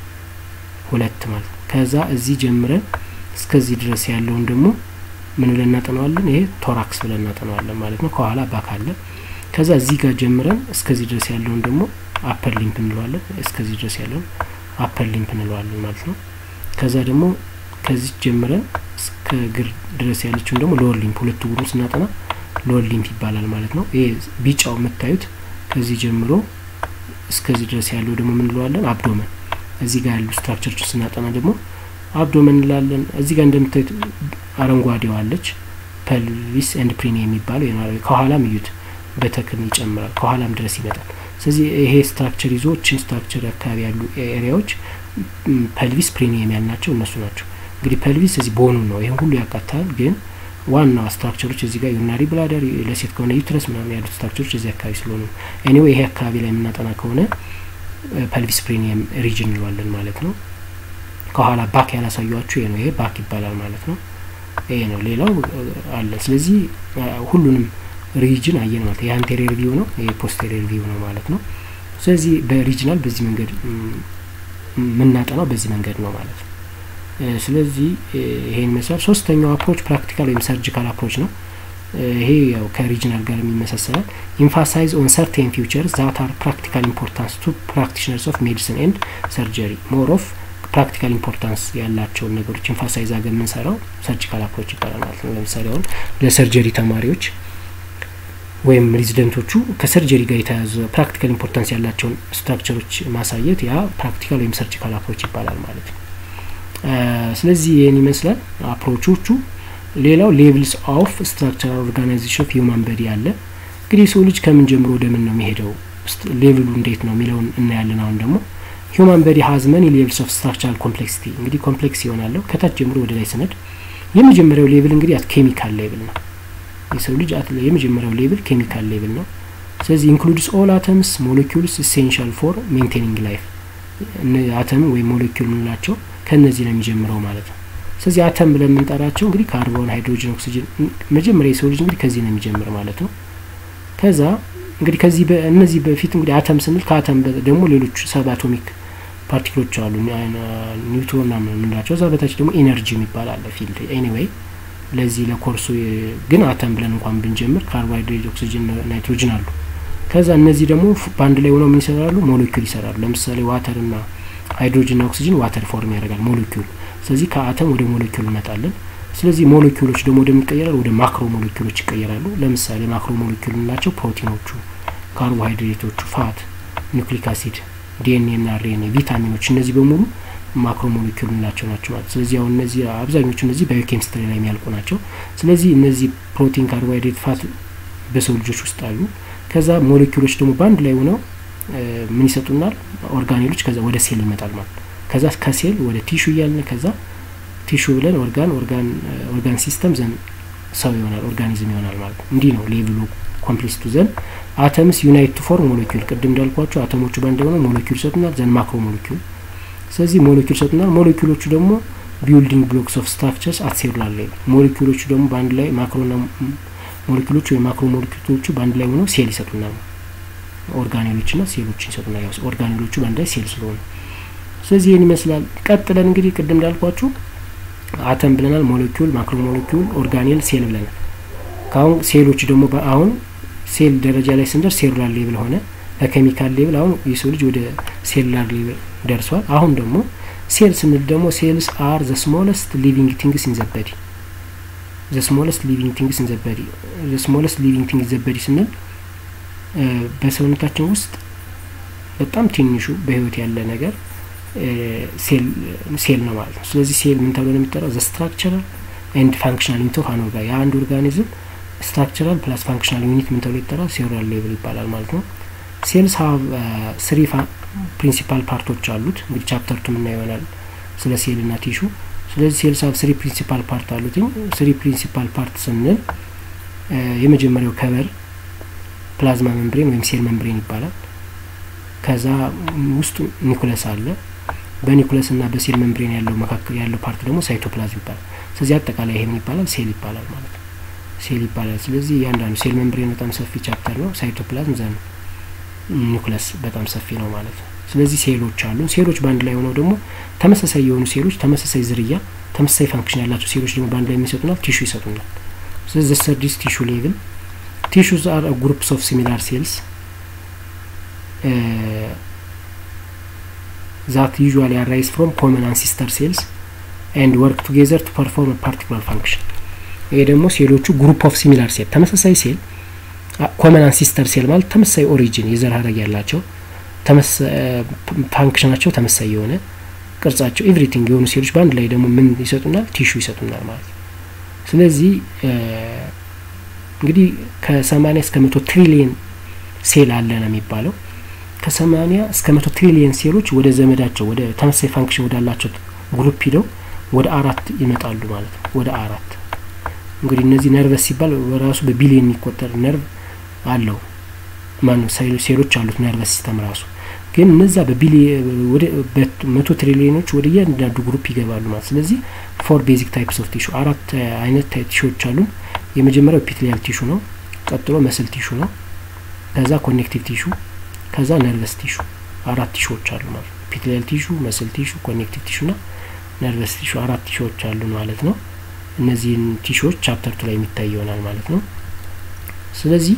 ሁለት ማለት ነው። ከዛ እዚህ ጀምረን እስከዚህ ድረስ ያለውን ደግሞ ምን ብለን እናጠናዋለን? ይሄ ቶራክስ ብለን እናጠናዋለን ማለት ነው። ከኋላ ባክ አለ። ከዛ እዚህ ጋር ጀምረን እስከዚህ ድረስ ያለውን ደግሞ አፐር ሊምፕ እንለዋለን። እስከዚህ ድረስ ያለውን አፐር ሊምፕ እንለዋለን ማለት ነው። ከዛ ደግሞ ከዚህ ጀምረን እስከ እግር ድረስ ያለችውን ደግሞ ሎወር ሊምፕ፣ ሁለቱ እግሩን ስናጠና ሎወር ሊምፕ ይባላል ማለት ነው። ይሄ ቢጫው የምታዩት ከዚህ ጀምሮ እስከዚህ ድረስ ያለው ደግሞ ምን እንለዋለን? አብዶመን። እዚህ ጋር ያሉ ስትራክቸሮችን ስናጠና ደግሞ አብዶመን እንላለን። እዚህ ጋር እንደምታዩት አረንጓዴው አለች ፐልቪስ ኤንድ ፕሪኒ የሚባለው ከኋላም እዩት በተክን ይጨምራል ከኋላም ድረስ ይመጣል። ስለዚህ ይሄ ስትራክቸር ይዞ ችን ስትራክቸር አካባቢ ያሉ ኤሪያዎች ፐልቪስ ፕሪኒየም ያልናቸው እነሱ ናቸው። እንግዲህ ፐልቪስ እዚህ ቦኑን ነው ይህን ሁሉ ያካትታል። ግን ዋናው ስትራክቸሮች እዚህ ጋር ዩናሪ ብላደር ለሴት ከሆነ ዩትረስ ምናምን ያሉት ስትራክቸሮች እዚህ አካባቢ ስለሆኑ ኤኒዌይ ይሄ አካባቢ ላይ የምናጠና ከሆነ ፐልቪስ ፕሪኒየም ሪጅን እንለዋለን ማለት ነው። ከኋላ ባክ ያላሳዩችሁ ይሄ ነው። ይሄ ባክ ይባላል ማለት ነው። ይሄ ነው። ሌላው አለ። ስለዚህ ሁሉንም ሪጅን አየን ማለት ይሄ አንቴሪየር ቪው ነው፣ ይሄ ፖስቴሪየር ቪው ነው ማለት ነው። ስለዚህ በሪጅናል በዚህ መንገድ የምናጠናው በዚህ መንገድ ነው ማለት ነው። ስለዚህ ይሄን ይመስላል። ሶስተኛው አፕሮች ፕራክቲካል ወይም ሰርጂካል አፕሮች ነው። ይሄ ያው ከሪጅናል ጋር የሚመሳሰላል። ኢንፋሳይዝ ኦን ሰርቴን ፊውቸርስ ዛት አር ፕራክቲካል ኢምፖርታንስ ቱ ፕራክቲሽነርስ ኦፍ ሜዲሲን ኤንድ ሰርጀሪ ሞር ኦፍ ፕራክቲካል ኢምፖርታንስ ያላቸውን ነገሮች ኢንፋሳይዝ አገር የምንሰራው ሰርጂካል አፕሮች ይባላል ማለት ነው። ለምሳሌ አሁን ለሰርጀሪ ተማሪዎች ወይም ሬዚደንቶቹ ከሰርጀሪ ጋር የተያዘ ፕራክቲካል ኢምፖርታንስ ያላቸውን ስትራክቸሮች ማሳየት ያ ፕራክቲካል ወይም ሰርጂካል አፕሮች ይባላል ማለት ነው። ስለዚህ ይህን ይመስላል አፕሮቾቹ። ሌላው ሌቭልስ ኦፍ ስትራክቸራል ኦርጋናይዜሽን ኦፍ ሂውማን በዲ አለ። እንግዲህ የሰው ልጅ ከምን ጀምሮ ወደ ምን ነው የሚሄደው፣ ሌቭሉ እንዴት ነው የሚለውን እናያለን። አሁን ደግሞ ሂውማን በዲ ሀዝ መኒ ሌቭልስ ኦፍ ስትራክቸራል ኮምፕሌክሲቲ። እንግዲህ ኮምፕሌክስ ይሆናለሁ ከታች ጀምሮ ወደ ላይ ስነድ የመጀመሪያው ሌቭል እንግዲህ አት ኬሚካል ሌቭል ነው። የሰው ልጅ የመጀመሪያው ሌቭል ኬሚካል ሌቭል ነው። ስለዚህ ኢንክሉድስ ኦል አተምስ ሞለኪውልስ ኢሴንሻል ፎር ሜንቴኒንግ ላይፍ። አተም ወይም ሞለኪውል የምንላቸው ከእነዚህ ነው የሚጀምረው ማለት ነው። ስለዚህ አተም ብለን የምንጠራቸው እንግዲህ ካርቦን፣ ሃይድሮጅን፣ ኦክሲጅን መጀመሪያ የሰው ልጅ እንግዲህ ከዚህ ነው የሚጀምር ማለት ነው። ከዛ እንግዲህ ከዚህ እነዚህ በፊት እንግዲህ አተም ስንል ከአተም ደግሞ ሌሎች ሰብ አቶሚክ ፓርቲክሎች አሉ ኒውትሮን ምናምን የምንላቸው እዛ በታች ደግሞ ኢነርጂ የሚባል አለ ፊልድ ኤኒዌይ ለዚህ ለኮርሱ ግን አተም ብለን እንኳን ብንጀምር ካርቦሃይድሬት፣ ኦክሲጅን፣ ናይትሮጅን አሉ። ከዛ እነዚህ ደግሞ በአንድ ላይ ሆነው ምን ይሰራሉ? ሞለኪውል ይሰራሉ። ለምሳሌ ዋተር እና ሃይድሮጅን ና ኦክሲጅን ዋተር ፎርም ያደርጋል ሞለኪውል። ስለዚህ ከአተም ወደ ሞለኪውል እንመጣለን። ስለዚህ ሞለኪውሎች ደግሞ ወደ ይቀየራሉ፣ ወደ ማክሮ ሞለኪውሎች ይቀየራሉ። ለምሳሌ ማክሮ ሞለኪውል የምንላቸው ፕሮቲኖቹ፣ ካርቦሃይድሬቶቹ፣ ፋት፣ ኒውክሊክ አሲድ፣ ዲኤንኤ ና አርኤንኤ፣ ቪታሚኖች እነዚህ በሙሉ ማክሮ ሞለኪውል የምንላቸው ናቸው ማለት ስለዚህ አሁን እነዚህ አብዛኞቹ እነዚህ ባዮኬሚስትሪ ላይ የሚያልቁ ናቸው። ስለዚህ እነዚህ ፕሮቲን፣ ካርቦሃይድሬት፣ ፋት በሰው ልጆች ውስጥ አሉ። ከዛ ሞለኪውሎች ደግሞ በአንድ ላይ ሆነው ምን ይሰጡናል? ኦርጋኔሎች ከዛ ወደ ሴል ይመጣል ማለት ነው። ከዛ ከሴል ወደ ቲሹ እያልን ከዛ ቲሹ ብለን ኦርጋን ኦርጋን ኦርጋን ሲስተም ዘን ሰው ይሆናል ኦርጋኒዝም ይሆናል ማለት ነው። እንዲህ ነው ሌቭሉ ኮምፕሊስቱ ዘን አተምስ ዩናይት ቱ ፎርም ሞለኪውል። ቅድም እንዳልኳቸው አተሞቹ በአንድ ሆነው ሞለኪውል ይሰጡናል። ዘን ማክሮ ሞለኪውል ስለዚህ ሞለኪውል ይሰጡናል። ሞለኪውሎቹ ደግሞ ቢልዲንግ ብሎክስ ኦፍ ስትራክቸርስ አት ሴሉላር ሌቭል ሞለኪውሎቹ ደግሞ በአንድ ላይ ማክሮና ሞለኪውሎቹ ወይ ማክሮ ሞለኪውሎቹ በአንድ ላይ ሆነው ሴል ይሰጡናል። ኦርጋኔሎች ና ሴሎች ይሰጡናል። ያው ኦርጋኔሎቹ በአንድ ላይ ሴል ስለሆኑ ስለዚህ ይህን ይመስላል። ቀጥለን እንግዲህ ቅድም እንዳልኳችሁ አተም ብለናል፣ ሞለኪውል፣ ማክሮ ሞለኪውል፣ ኦርጋኔል፣ ሴል ብለናል። ከአሁን ሴሎች ደግሞ አሁን ሴል ደረጃ ላይ ስንደርስ ሴሉላር ሌብል ሆነ በኬሚካል ሌብል አሁን የሰው ልጅ ወደ ሴሉላር ሌብል ደርሷል አሁን ደግሞ ሴል ስንል ደግሞ ሴልስ አር ዘ ስሞለስት ሊቪንግ ቲንግስ ኢን ዘ በዲ ዘ ስሞለስት ሊቪንግ ቲንግስ ኢን ዘ በዲ ዘ ስሞለስት ሊቪንግ ቲንግ ዘ በዲ ስንል በሰውነታችን ውስጥ በጣም ትንሹ በህይወት ያለ ነገር ሴል ነው ማለት ነው ስለዚህ ሴል ምን ተብሎ ነው የሚጠራው ዘ ስትራክቸራል ኤንድ ፋንክሽናል ዩኒት ኦፍ አን ኦርጋን የአንድ ኦርጋኒዝም ስትራክቸራል ፕላስ ፋንክሽናል ዩኒት ምን ተብሎ ይጠራል ሴሉላር ሌቭል ይባላል ማለት ነው ሴልስ ሀብ ስሪ ፕሪንሲፓል ፓርቶች አሉት እንግዲህ ቻፕተር ቱ ምና ይሆናል ስለ ሴል ና ቲሹ ስለዚህ ሴልስ ሀብ ስሪ ፕሪንሲፓል ፓርት አሉትኝ ስሪ ፕሪንሲፓል ፓርት ስንል የመጀመሪያው ከበር ፕላዝማ መምብሬን ወይም ሴል መምብሬን ይባላል ከዛ ውስጡ ኒኩለስ አለ በኒኩለስ እና በሴል መምብሬን ያለው መካከል ያለው ፓርት ደግሞ ሳይቶፕላዝም ይባላል ስለዚህ አጠቃላይ ይሄ ምን ይባላል ሴል ይባላል ማለት ነው ሴል ይባላል ስለዚህ እያንዳንዱ ሴል መምብሬን በጣም ሰፊ ቻፕተር ነው ሳይቶፕላዝም ዘን ኒኩለስ በጣም ሰፊ ነው ማለት ነው ስለዚህ ሴሎች አሉ ሴሎች በአንድ ላይ ሆነው ደግሞ ተመሳሳይ የሆኑ ሴሎች ተመሳሳይ ዝርያ ተመሳሳይ ፋንክሽን ያላቸው ሴሎች ደግሞ በአንድ ላይ የሚሰጡናል ቲሹ ይሰጡናል ስለዚህ ሰርዲስ ቲሹ ሌቭል ቲሹስ አር ግሩፕስ ኦፍ ሲሚላር ሴልስ ዛት ዩዥዋሊ አራይዝ ፍሮም ኮመን አንሲስተር ሴልስ ኤንድ ወርክ ቱጌዘር ቱ ፐርፎርም ፓርቲኩላር ፋንክሽን ይሄ ደግሞ ሴሎቹ ግሩፕ ኦፍ ሲሚላር ሴል ተመሳሳይ ሴል ኮመን አንሲስተር ሴል ማለት ተመሳሳይ ኦሪጂን የዘር ሀረግ ያላቸው ፋንክሽናቸው ተመሳሳይ የሆነ ቅርጻቸው ኤቭሪቲንግ የሆኑ ሴሎች በአንድ ላይ ደግሞ ምን ይሰጡናል ቲሹ ይሰጡናል ማለት ነው ስለዚህ እንግዲህ ከሰማኒያ እስከ መቶ ትሪሊየን ሴል አለ ነው የሚባለው ከሰማኒያ እስከ መቶ ትሪሊየን ሴሎች ወደ ዘመዳቸው ወደ ተመሳሳይ ፋንክሽን ወዳላቸው ግሩፕ ሂደው ወደ አራት ይመጣሉ ማለት ነው ወደ አራት እንግዲህ እነዚህ ነርቨስ ሲባል በራሱ በቢሊየን የሚቆጠር ነርቭ አለው ማን ሴሎች አሉት ነርቨስ ሲስተም ራሱ ግን እነዛ በመቶ ትሪሊዮኖች ወደ እያንዳንዱ ግሩፕ ይገባሉ ማለት ስለዚህ ፎር ቤዚክ ታይፕስ ኦፍ ቲሹ አራት አይነት ቲሹዎች አሉን የመጀመሪያው ፒትሊያል ቲሹ ነው ቀጥሎ መስል ቲሹ ነው ከዛ ኮኔክቲቭ ቲሹ ከዛ ነርቨስ ቲሹ አራት ቲሹዎች አሉ ማለት ነው ፒትሊያል ቲሹ መስል ቲሹ ኮኔክቲቭ ቲሹ ና ነርቨስ ቲሹ አራት ቲሹዎች አሉ ማለት ነው እነዚህን ቲሹዎች ቻፕተር ቱ ላይ የሚታይ ይሆናል ማለት ነው ስለዚህ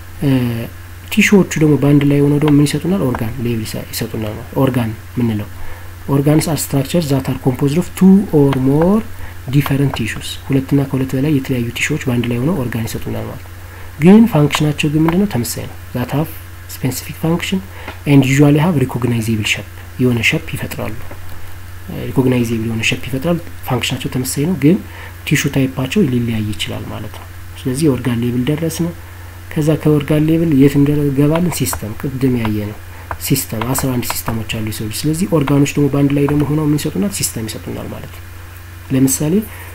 ቲሹዎቹ ደግሞ በአንድ ላይ ሆነው ደግሞ ምን ይሰጡናል ኦርጋን ሌብል ይሰጡናል ኦርጋን ምንለው ኦርጋንስ አር ስትራክቸር ዛት አር ኮምፖዝድ ኦፍ ቱ ኦር ሞር ዲፈረንት ቲሹስ ሁለትና ከሁለት በላይ የተለያዩ ቲሹዎች በአንድ ላይ ሆነው ኦርጋን ይሰጡናል ማለት ግን ፋንክሽናቸው ግን ምንድነው ተመሳይ ነው ዛት ሀቭ ስፔሲፊክ ፋንክሽን ኤንድ ዩዥዋሊ ሀቭ ሪኮግናይዜብል ሸፕ የሆነ ሸፕ ይፈጥራሉ ሪኮግናይዜብል የሆነ ሸፕ ይፈጥራል ፋንክሽናቸው ተመሳይ ነው ግን ቲሹ ታይፓቸው ሊለያይ ይችላል ማለት ነው ስለዚህ የኦርጋን ሌብል ደረስ ነው ከዛ ከኦርጋን ሌብል የት እንደገባለን ሲስተም ቅድም ያየ ነው ሲስተም አስራ አንድ ሲስተሞች አሉ የሰው ልጅ ስለዚህ ኦርጋኖች ደግሞ በአንድ ላይ ደግሞ ሆነው ምን ይሰጡናል ሲስተም ይሰጡናል ማለት ነው ለምሳሌ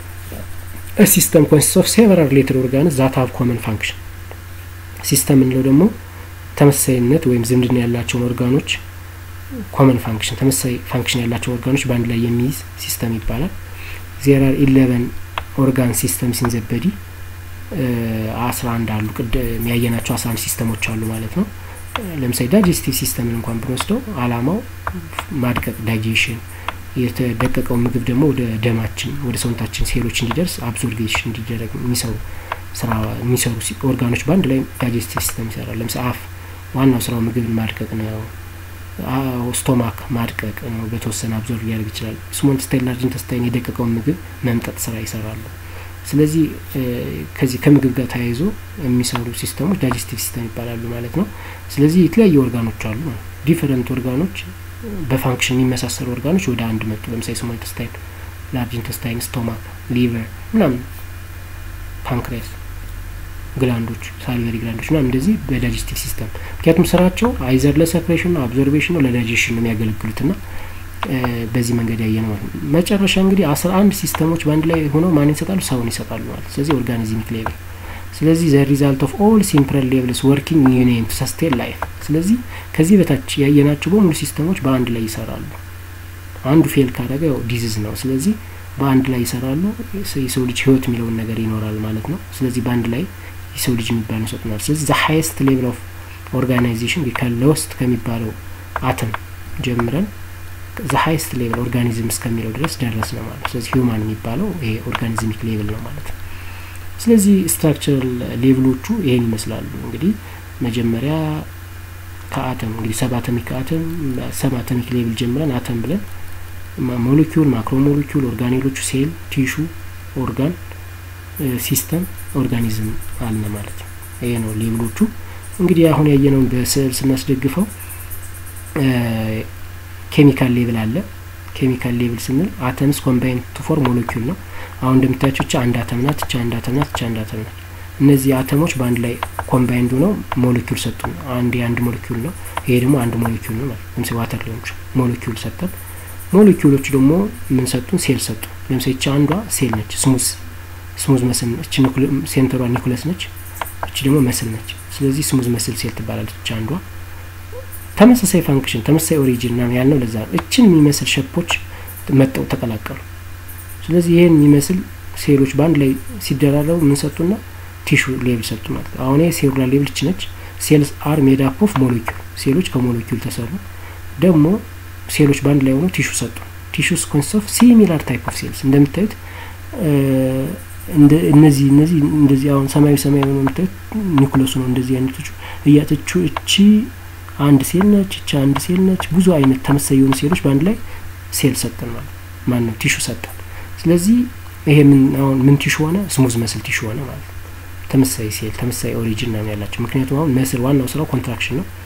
ሲስተም ኮንሲስት ኦፍ ሴቨራል ሪሌትድ ኦርጋንስ ዛት ሀቭ ኮመን ፋንክሽን ሲስተም የምንለው ደግሞ ተመሳሳይነት ወይም ዝምድና ያላቸውን ኦርጋኖች ኮመን ፋንክሽን ተመሳሳይ ፋንክሽን ያላቸው ኦርጋኖች በአንድ ላይ የሚይዝ ሲስተም ይባላል ዜር አር ኢሌቨን ኦርጋን ሲስተም ሲንዘበዲ አስራ አንድ አሉ ቅድም ያየናቸው አስራ አንድ ሲስተሞች አሉ ማለት ነው ለምሳሌ ዳይጀስቲቭ ሲስተምን እንኳን ብንወስደው አላማው ማድቀቅ ዳይጄሽን የተደቀቀው ምግብ ደግሞ ወደ ደማችን ወደ ሰውነታችን ሴሎች እንዲደርስ አብዞርጌሽን እንዲደረግ የሚሰሩ ስራ የሚሰሩ ኦርጋኖች በአንድ ላይ ዳይጀስቲቭ ሲስተም ይሰራል ለምሳሌ አፍ ዋናው ስራው ምግብን ማድቀቅ ነው ስቶማክ ማድቀቅ ነው በተወሰነ አብዞርቭ ሊያደርግ ይችላል ስሞል ኢንተስታይን ላርጅ ኢንተስታይን የደቀቀውን ምግብ መምጠጥ ስራ ይሰራሉ ስለዚህ ከዚህ ከምግብ ጋር ተያይዞ የሚሰሩ ሲስተሞች ዳይጀስቲቭ ሲስተም ይባላሉ ማለት ነው ስለዚህ የተለያዩ ኦርጋኖች አሉ ዲፈረንት ኦርጋኖች በፋንክሽን የሚመሳሰሉ ኦርጋኖች ወደ አንድ መጡ ለምሳሌ ስሞል ኢንተስታይን ላርጅ ኢንተስታይን ስቶማክ ሊቨር ምናምን ፓንክሬስ ግላንዶች ሳሊቨሪ ግላንዶች ምናምን እንደዚህ በዳይጀስቲቭ ሲስተም ምክንያቱም ስራቸው አይዘር ለሰፕሬሽን ነው አብዞርቬሽን ነው ለዳይጀሽን ነው የሚያገለግሉት ና በዚህ መንገድ ያየ ነው ማለት ነው መጨረሻ እንግዲህ አስራ አንድ ሲስተሞች በአንድ ላይ ሆነው ማን ይሰጣሉ ሰውን ይሰጣሉ ማለት ስለዚህ ኦርጋኒዝሚክ ሌቭል ስለዚህ ዘ ሪዛልት ኦፍ ኦል ሲምፕል ሌቭልስ ወርኪንግ ዩኒየን ቱ ሰስቴን ላይፍ ስለዚህ ከዚህ በታች ያየናቸው በሙሉ ሲስተሞች በአንድ ላይ ይሰራሉ አንዱ ፌል ካደረገ ያው ዲዚዝ ነው ስለዚህ በአንድ ላይ ይሰራሉ የሰው ልጅ ህይወት የሚለውን ነገር ይኖራል ማለት ነው ስለዚህ በአንድ ላይ የሰው ልጅ የሚባል ይሰጡናል ስለዚህ ዘ ሀይስት ሌቭል ኦፍ ኦርጋናይዜሽን ከለውስጥ ከሚባለው አተም ጀምረን ዘ ሀይስት ሌቭል ኦርጋኒዝም እስከሚለው ድረስ ደረስ ነው ማለት ስለዚህ ሂውማን የሚባለው ይሄ ኦርጋኒዝሚክ ሌቭል ነው ማለት ነው ስለዚህ ስትራክቸራል ሌቭሎቹ ይሄን ይመስላሉ። እንግዲህ መጀመሪያ ከአተም እንግዲህ ሰብ አተሚክ አተም ሰብ አተሚክ ሌቭል ጀምረን አተም ብለን ሞለኪውል፣ ማክሮ ሞለኪውል፣ ኦርጋኔሎቹ፣ ሴል፣ ቲሹ፣ ኦርጋን፣ ሲስተም፣ ኦርጋኒዝም አለ ማለት ነው። ይሄ ነው ሌቭሎቹ። እንግዲህ አሁን ያየነውን በስዕል ስናስደግፈው ኬሚካል ሌቭል አለ። ኬሚካል ሌቭል ስንል አተምስ ኮምባይን ቱ ፎርም ሞለኪውል ነው። አሁን እንደምታያቸው እቻ አንድ አተም ናት፣ እቻ አንድ አተም ናት፣ እቻ አንድ አተም ናት። እነዚህ አተሞች በአንድ ላይ ኮምባይንድ ሆነው ሞለኪውል ሰጡን። አንድ የአንድ ሞለኪውል ነው፣ ይሄ ደግሞ አንድ ሞለኪውል ነው ማለት ለምሳሌ ዋተር ሊሆን ይችላል። ሞለኪውል ሰጠን። ሞለኪውሎች ደግሞ ምን ሰጡን? ሴል ሰጡ። ለምሳሌ እቻ አንዷ ሴል ነች፣ ስሙዝ ስሙዝ መስል እች ሴንተሯ ኒኩለስ ነች፣ እች ደግሞ መስል ነች። ስለዚህ ስሙዝ መስል ሴል ትባላለች እቻ አንዷ ተመሳሳይ ፋንክሽን ተመሳሳይ ኦሪጂን ና ያልነው ለዛ ነው። እችን የሚመስል ሸፖች መጠው ተቀላቀሉ። ስለዚህ ይህን የሚመስል ሴሎች በአንድ ላይ ሲደራረቡ ምን ሰጡና ቲሹ ሌብል ሰጡ ማለት ነው። አሁን ሴሉላር ሌብል እች ነች። ሴልስ አር ሜድ አፕ ኦፍ ሞለኪውል ሴሎች ከሞለኪውል ተሰሩ። ደግሞ ሴሎች በአንድ ላይ ሆነው ቲሹ ሰጡ። ቲሹስ ኮንሲስት ኦፍ ሲሚላር ታይፕ ኦፍ ሴልስ እንደምታዩት እነዚህ እነዚህ እንደዚህ አሁን ሰማያዊ ሰማያዊ ነው የምታዩት ኒኩለሱ ነው እንደዚህ አይነቶቹ እያተቹ እቺ አንድ ሴል ነች፣ እቻ አንድ ሴል ነች። ብዙ አይነት ተመሳሳይ የሆኑ ሴሎች በአንድ ላይ ሴል ሰጠን ማለት ማን ነው ቲሹ ሰጠን። ስለዚህ ይሄ ምን አሁን ምን ቲሹ ሆነ? ስሙዝ መስል ቲሹ ሆነ ማለት ነው። ተመሳሳይ ሴል ተመሳሳይ ኦሪጂን ነው ያላቸው። ምክንያቱም አሁን መስል ዋናው ስራው ኮንትራክሽን ነው።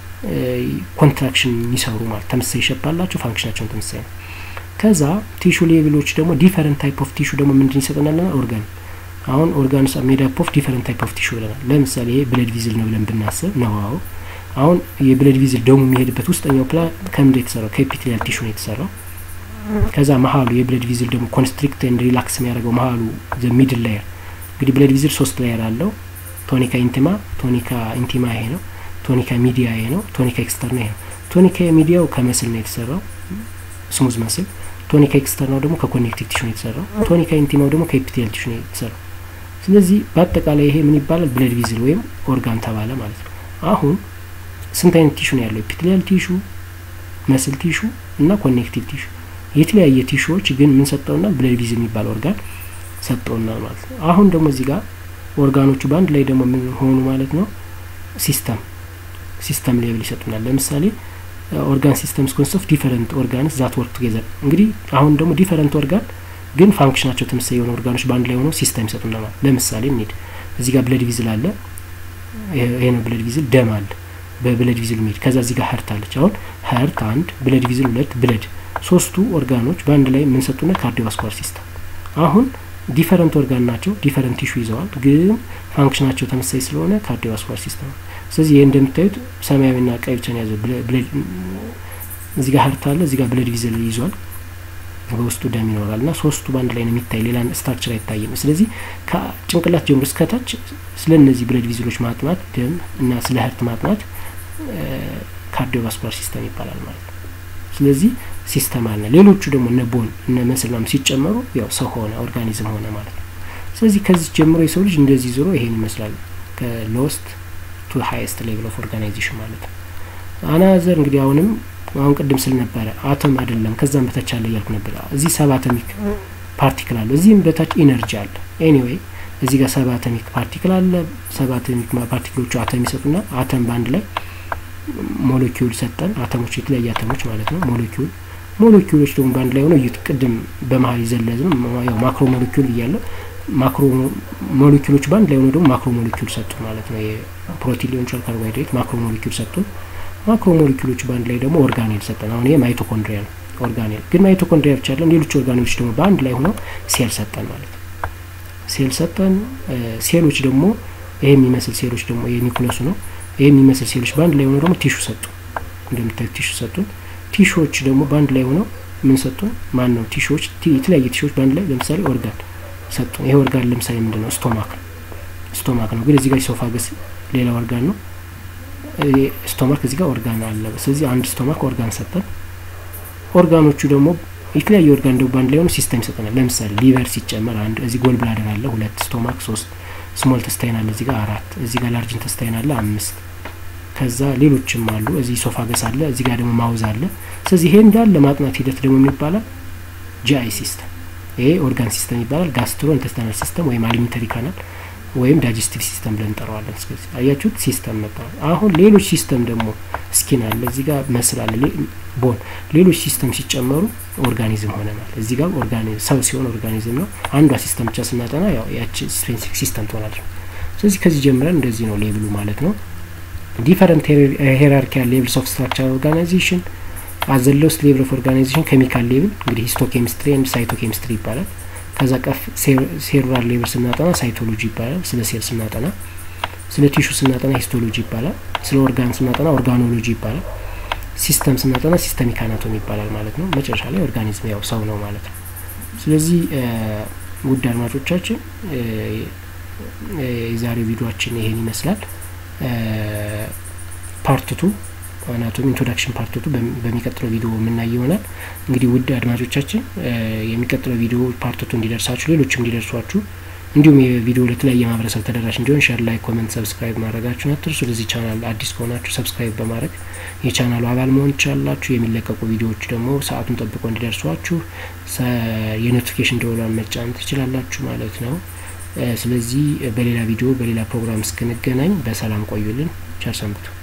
ኮንትራክሽን የሚሰሩ ማለት ተመሳሳይ ሸፕ አላቸው። ፋንክሽናቸውን ተመሳሳይ ነው። ከዛ ቲሹ ሌቭሎች ደግሞ ዲፈረንት ታይፕ ኦፍ ቲሹ ደግሞ ምንድን ይሰጠናል? ኦርጋን አሁን ኦርጋንስ ሜድ አፕ ኦፍ ዲፈረንት ታይፕ ኦፍ ቲሹ ብለናል። ለምሳሌ ይሄ ብለድ ቪዝል ነው ብለን ብናስብ ነው አዎ አሁን የብለድ ቪዝል ደሙ የሚሄድበት ውስጠኛው ፕላን ከምንድን የተሰራው ከኤፒቴሊያል ቲሹ ነው የተሰራው። ከዛ መሀሉ የብለድ ቪዝል ደግሞ ኮንስትሪክት ኤንድ ሪላክስ የሚያደርገው መሀሉ ዘ ሚድል ላየር እንግዲህ ብለድ ቪዝል ሶስት ላየር አለው። ቶኒካ ኢንቲማ፣ ቶኒካ ኢንቲማ ይሄ ነው። ቶኒካ ሚዲያ ይሄ ነው። ቶኒካ ኤክስተርና ይሄ ነው። ቶኒካ ሚዲያው ከመስል ነው የተሰራው ስሙዝ መስል። ቶኒካ ኤክስተርናው ደግሞ ከኮኔክቲቭ ቲሹ ነው የተሰራው። ቶኒካ ኢንቲማው ደግሞ ከኤፒቴሊያል ቲሹ ነው የተሰራው። ስለዚህ በአጠቃላይ ይሄ ምን ይባላል? ብለድ ቪዝል ወይም ኦርጋን ተባለ ማለት ነው። አሁን ስንት አይነት ቲሹ ነው ያለው? ኤፒቴሊያል ቲሹ፣ መስል ቲሹ እና ኮኔክቲቭ ቲሹ። የተለያየ ቲሹዎች ግን ምን ሰጠውና ብለድ ቪዝል የሚባል ኦርጋን ሰጠውና ማለት ነው። አሁን ደግሞ እዚህ ጋር ኦርጋኖቹ በአንድ ላይ ደግሞ ምን ሆኑ ማለት ነው? ሲስተም ሲስተም ሌብል ይሰጡናል። ለምሳሌ ኦርጋን ሲስተምስ ኮንስት ኦፍ ዲፈረንት ኦርጋንስ ዛት ወርክ ቱጌዘር። እንግዲህ አሁን ደግሞ ዲፈረንት ኦርጋን ግን ፋንክሽናቸው ተመሳሳይ የሆኑ ኦርጋኖች በአንድ ላይ ሆነው ሲስተም ይሰጡናል ማለት ለምሳሌ እንሂድ። እዚህ ጋር ብለድ ቪዝል አለ። ይሄ ነው ብለድ ቪዝል። ደም አለ በብለድ ቪዝል ሚድ ከዛ እዚህ ጋር ሀርት አለች። አሁን ሀርት አንድ፣ ብለድ ቪዝል ሁለት፣ ብለድ ሶስቱ ኦርጋኖች በአንድ ላይ የምንሰጡና ካርዲዮቫስኩላር ሲስተም። አሁን ዲፈረንት ኦርጋን ናቸው፣ ዲፈረንት ቲሹ ይዘዋል፣ ግን ፋንክሽናቸው ተመሳሳይ ስለሆነ ካርዲዮቫስኩላር ሲስተም። ስለዚህ ይህ እንደምታዩት ሰማያዊና ቀይ ብቻ ነው ያዘው። እዚህ ጋር ሀርት አለ፣ እዚህ ጋር ብለድ ቪዝል ይዟል፣ በውስጡ ደም ይኖራል እና ሶስቱ በአንድ ላይ ነው የሚታይ፣ ሌላ ስትራክቸር አይታይም። ስለዚህ ከጭንቅላት ጀምሮ እስከታች ስለ እነዚህ ብለድ ቪዝሎች ማጥናት ደም እና ስለ ሀርት ማጥናት ካርዲዮቫስኩላር ሲስተም ይባላል ማለት ነው። ስለዚህ ሲስተም አለ። ሌሎቹ ደግሞ እነ ቦን እነ መስል ምናምን ሲጨመሩ ያው ሰው ሆነ ኦርጋኒዝም ሆነ ማለት ነው። ስለዚህ ከዚህ ጀምሮ የሰው ልጅ እንደዚህ ዞሮ ይሄን ይመስላል ከሎስት ቱ ሀይስት ሌቭል ኦፍ ኦርጋናይዜሽን ማለት ነው። አናዘር እንግዲህ አሁንም አሁን ቅድም ስል ነበረ አተም አይደለም ከዛም በታች አለ እያልኩ ነበር። እዚህ ሰብ አተሚክ ፓርቲክል አለ፣ እዚህም በታች ኢነርጂ አለ። ኤኒዌይ እዚህ ጋር ሰብ አተሚክ ፓርቲክል አለ። ሰብ አተሚክ ፓርቲክሎቹ አተም ይሰጡና አተም በአንድ ላይ ሞለኪውል ሰጠን። አተሞች የተለያየ አተሞች ማለት ነው። ሞለኪውል ሞለኪውሎች ደግሞ በአንድ ላይ ሆነው እዩት። ቅድም በመሀል ይዘለዝ ነው ያው ማክሮ ሞለኪውል እያለ ማክሮ ሞለኪውሎች በአንድ ላይ ሆነው ደግሞ ማክሮ ሞለኪውል ሰጡ ማለት ነው። የፕሮቲን ሊሆን ይችላል፣ ካርቦሃይድሬት ማክሮ ሞለኪውል ሰጡን። ማክሮ ሞለኪውሎች በአንድ ላይ ደግሞ ኦርጋኔል ሰጠን። አሁን ይሄ ማይቶኮንድሪያ ነው ኦርጋኔል። ግን ማይቶኮንድሪያ ብቻ አይደለም፣ ሌሎች ኦርጋኔሎች ደግሞ በአንድ ላይ ሆነው ሴል ሰጠን ማለት ነው። ሴል ሰጠን። ሴሎች ደግሞ ይሄ የሚመስል ሴሎች ደግሞ የኒኩለሱ ነው። ይሄ የሚመስል ሴሎች በአንድ ላይ ሆነው ደግሞ ቲሹ ሰጡ። እንደምታዩት ቲሹ ሰጡን። ቲሹዎች ደግሞ በአንድ ላይ ሆነው ምን ሰጡን? ማን ነው ቲሹዎች? የተለያየ ቲሹዎች በአንድ ላይ ለምሳሌ ኦርጋን ሰጡን። ይሄ ኦርጋን ለምሳሌ ምንድን ነው? ስቶማክ ነው። ስቶማክ ነው። ግን እዚህ ጋር ኢሶፋገስ ሌላ ኦርጋን ነው። ስቶማክ እዚህ ጋር ኦርጋን አለ። ስለዚህ አንድ ስቶማክ ኦርጋን ሰጠን። ኦርጋኖቹ ደግሞ የተለያየ ኦርጋን ደግሞ በአንድ ላይ ሆኖ ሲስተም ይሰጠናል። ለምሳሌ ሊቨር ሲጨመር አንድ፣ እዚህ ጎል ብላደር አለ ሁለት፣ ስቶማክ ሶስት፣ ስሞል ተስታይን አለ እዚህ ጋር አራት፣ እዚህ ጋር ላርጅን ተስታይን አለ አምስት፣ ከዛ ሌሎችም አሉ። እዚህ ሶፋገስ አለ፣ እዚህ ጋር ደግሞ ማውዝ አለ። ስለዚህ ይሄ እንዳለ ማጥናት ሂደት ደግሞ የሚባላል ጂአይ ሲስተም። ይሄ ኦርጋን ሲስተም ይባላል። ጋስትሮ ኢንተስታይናል ሲስተም ወይም አሊሚንተሪ ካናል ወይም ዳይጀስቲቭ ሲስተም ብለን እንጠራዋለን። ስለዚህ አያችሁት ሲስተም መባል። አሁን ሌሎች ሲስተም ደግሞ ስኪን አለ፣ እዚህ ጋር መስል አለ፣ ቦን፣ ሌሎች ሲስተም ሲጨመሩ ኦርጋኒዝም ሆነ ማለት እዚህ ጋር ኦርጋኒዝም ሰው ሲሆን ኦርጋኒዝም ነው። አንዷ ሲስተም ብቻ ስናጠና ያው ያቺ ስፔሲፊክ ሲስተም ትሆናለች። ስለዚህ ከዚህ ጀምረን እንደዚህ ነው ሌብሉ ማለት ነው። ዲፈረንት ሄራርኪያል ሌቭልስ ኦፍ ስትራክቸር ኦርጋናይዜሽን አዘ ሎስት ሌቭል ኦፍ ኦርጋናይዜሽን ኬሚካል ሌቭል እንግዲህ ሂስቶ ኬሚስትሪ ኤንድ ሳይቶ ኬሚስትሪ ይባላል። ከዛ ቀፍ ሴሉላር ሌቭል ስናጠና ሳይቶሎጂ ይባላል። ስለ ሴል ስናጠና፣ ስለ ቲሹ ስናጠና ሂስቶሎጂ ይባላል። ስለ ኦርጋን ስናጠና ኦርጋኖሎጂ ይባላል። ሲስተም ስናጠና ሲስተሚክ አናቶሚ ይባላል ማለት ነው። መጨረሻ ላይ ኦርጋኒዝም ያው ሰው ነው ማለት ነው። ስለዚህ ውድ አድማጮቻችን የዛሬው ቪዲዮችን ይሄን ይመስላል። ፓርትቱ አናቶሚ ኢንትሮዳክሽን ፓርትቱ በሚቀጥለው ቪዲዮ የምናይ ይሆናል። እንግዲህ ውድ አድማጮቻችን የሚቀጥለው ቪዲዮ ፓርትቱ እንዲደርሳችሁ ሌሎችም እንዲደርሷችሁ እንዲሁም የቪዲዮ ለተለያየ ማህበረሰብ ተደራሽ እንዲሆን ሼር፣ ላይ ኮመንት፣ ሰብስክራይብ ማድረጋችሁን አትርሱ። ለዚህ ቻናል አዲስ ከሆናችሁ ሰብስክራይብ በማድረግ የቻናሉ አባል መሆን ትችላላችሁ። የሚለቀቁ ቪዲዮዎች ደግሞ ሰዓቱን ጠብቆ እንዲደርሷችሁ የኖቲፊኬሽን ደወሏን መጫን ትችላላችሁ ማለት ነው። ስለዚህ በሌላ ቪዲዮ በሌላ ፕሮግራም እስክንገናኝ በሰላም ቆዩልን። ቸር ሰንብቱ።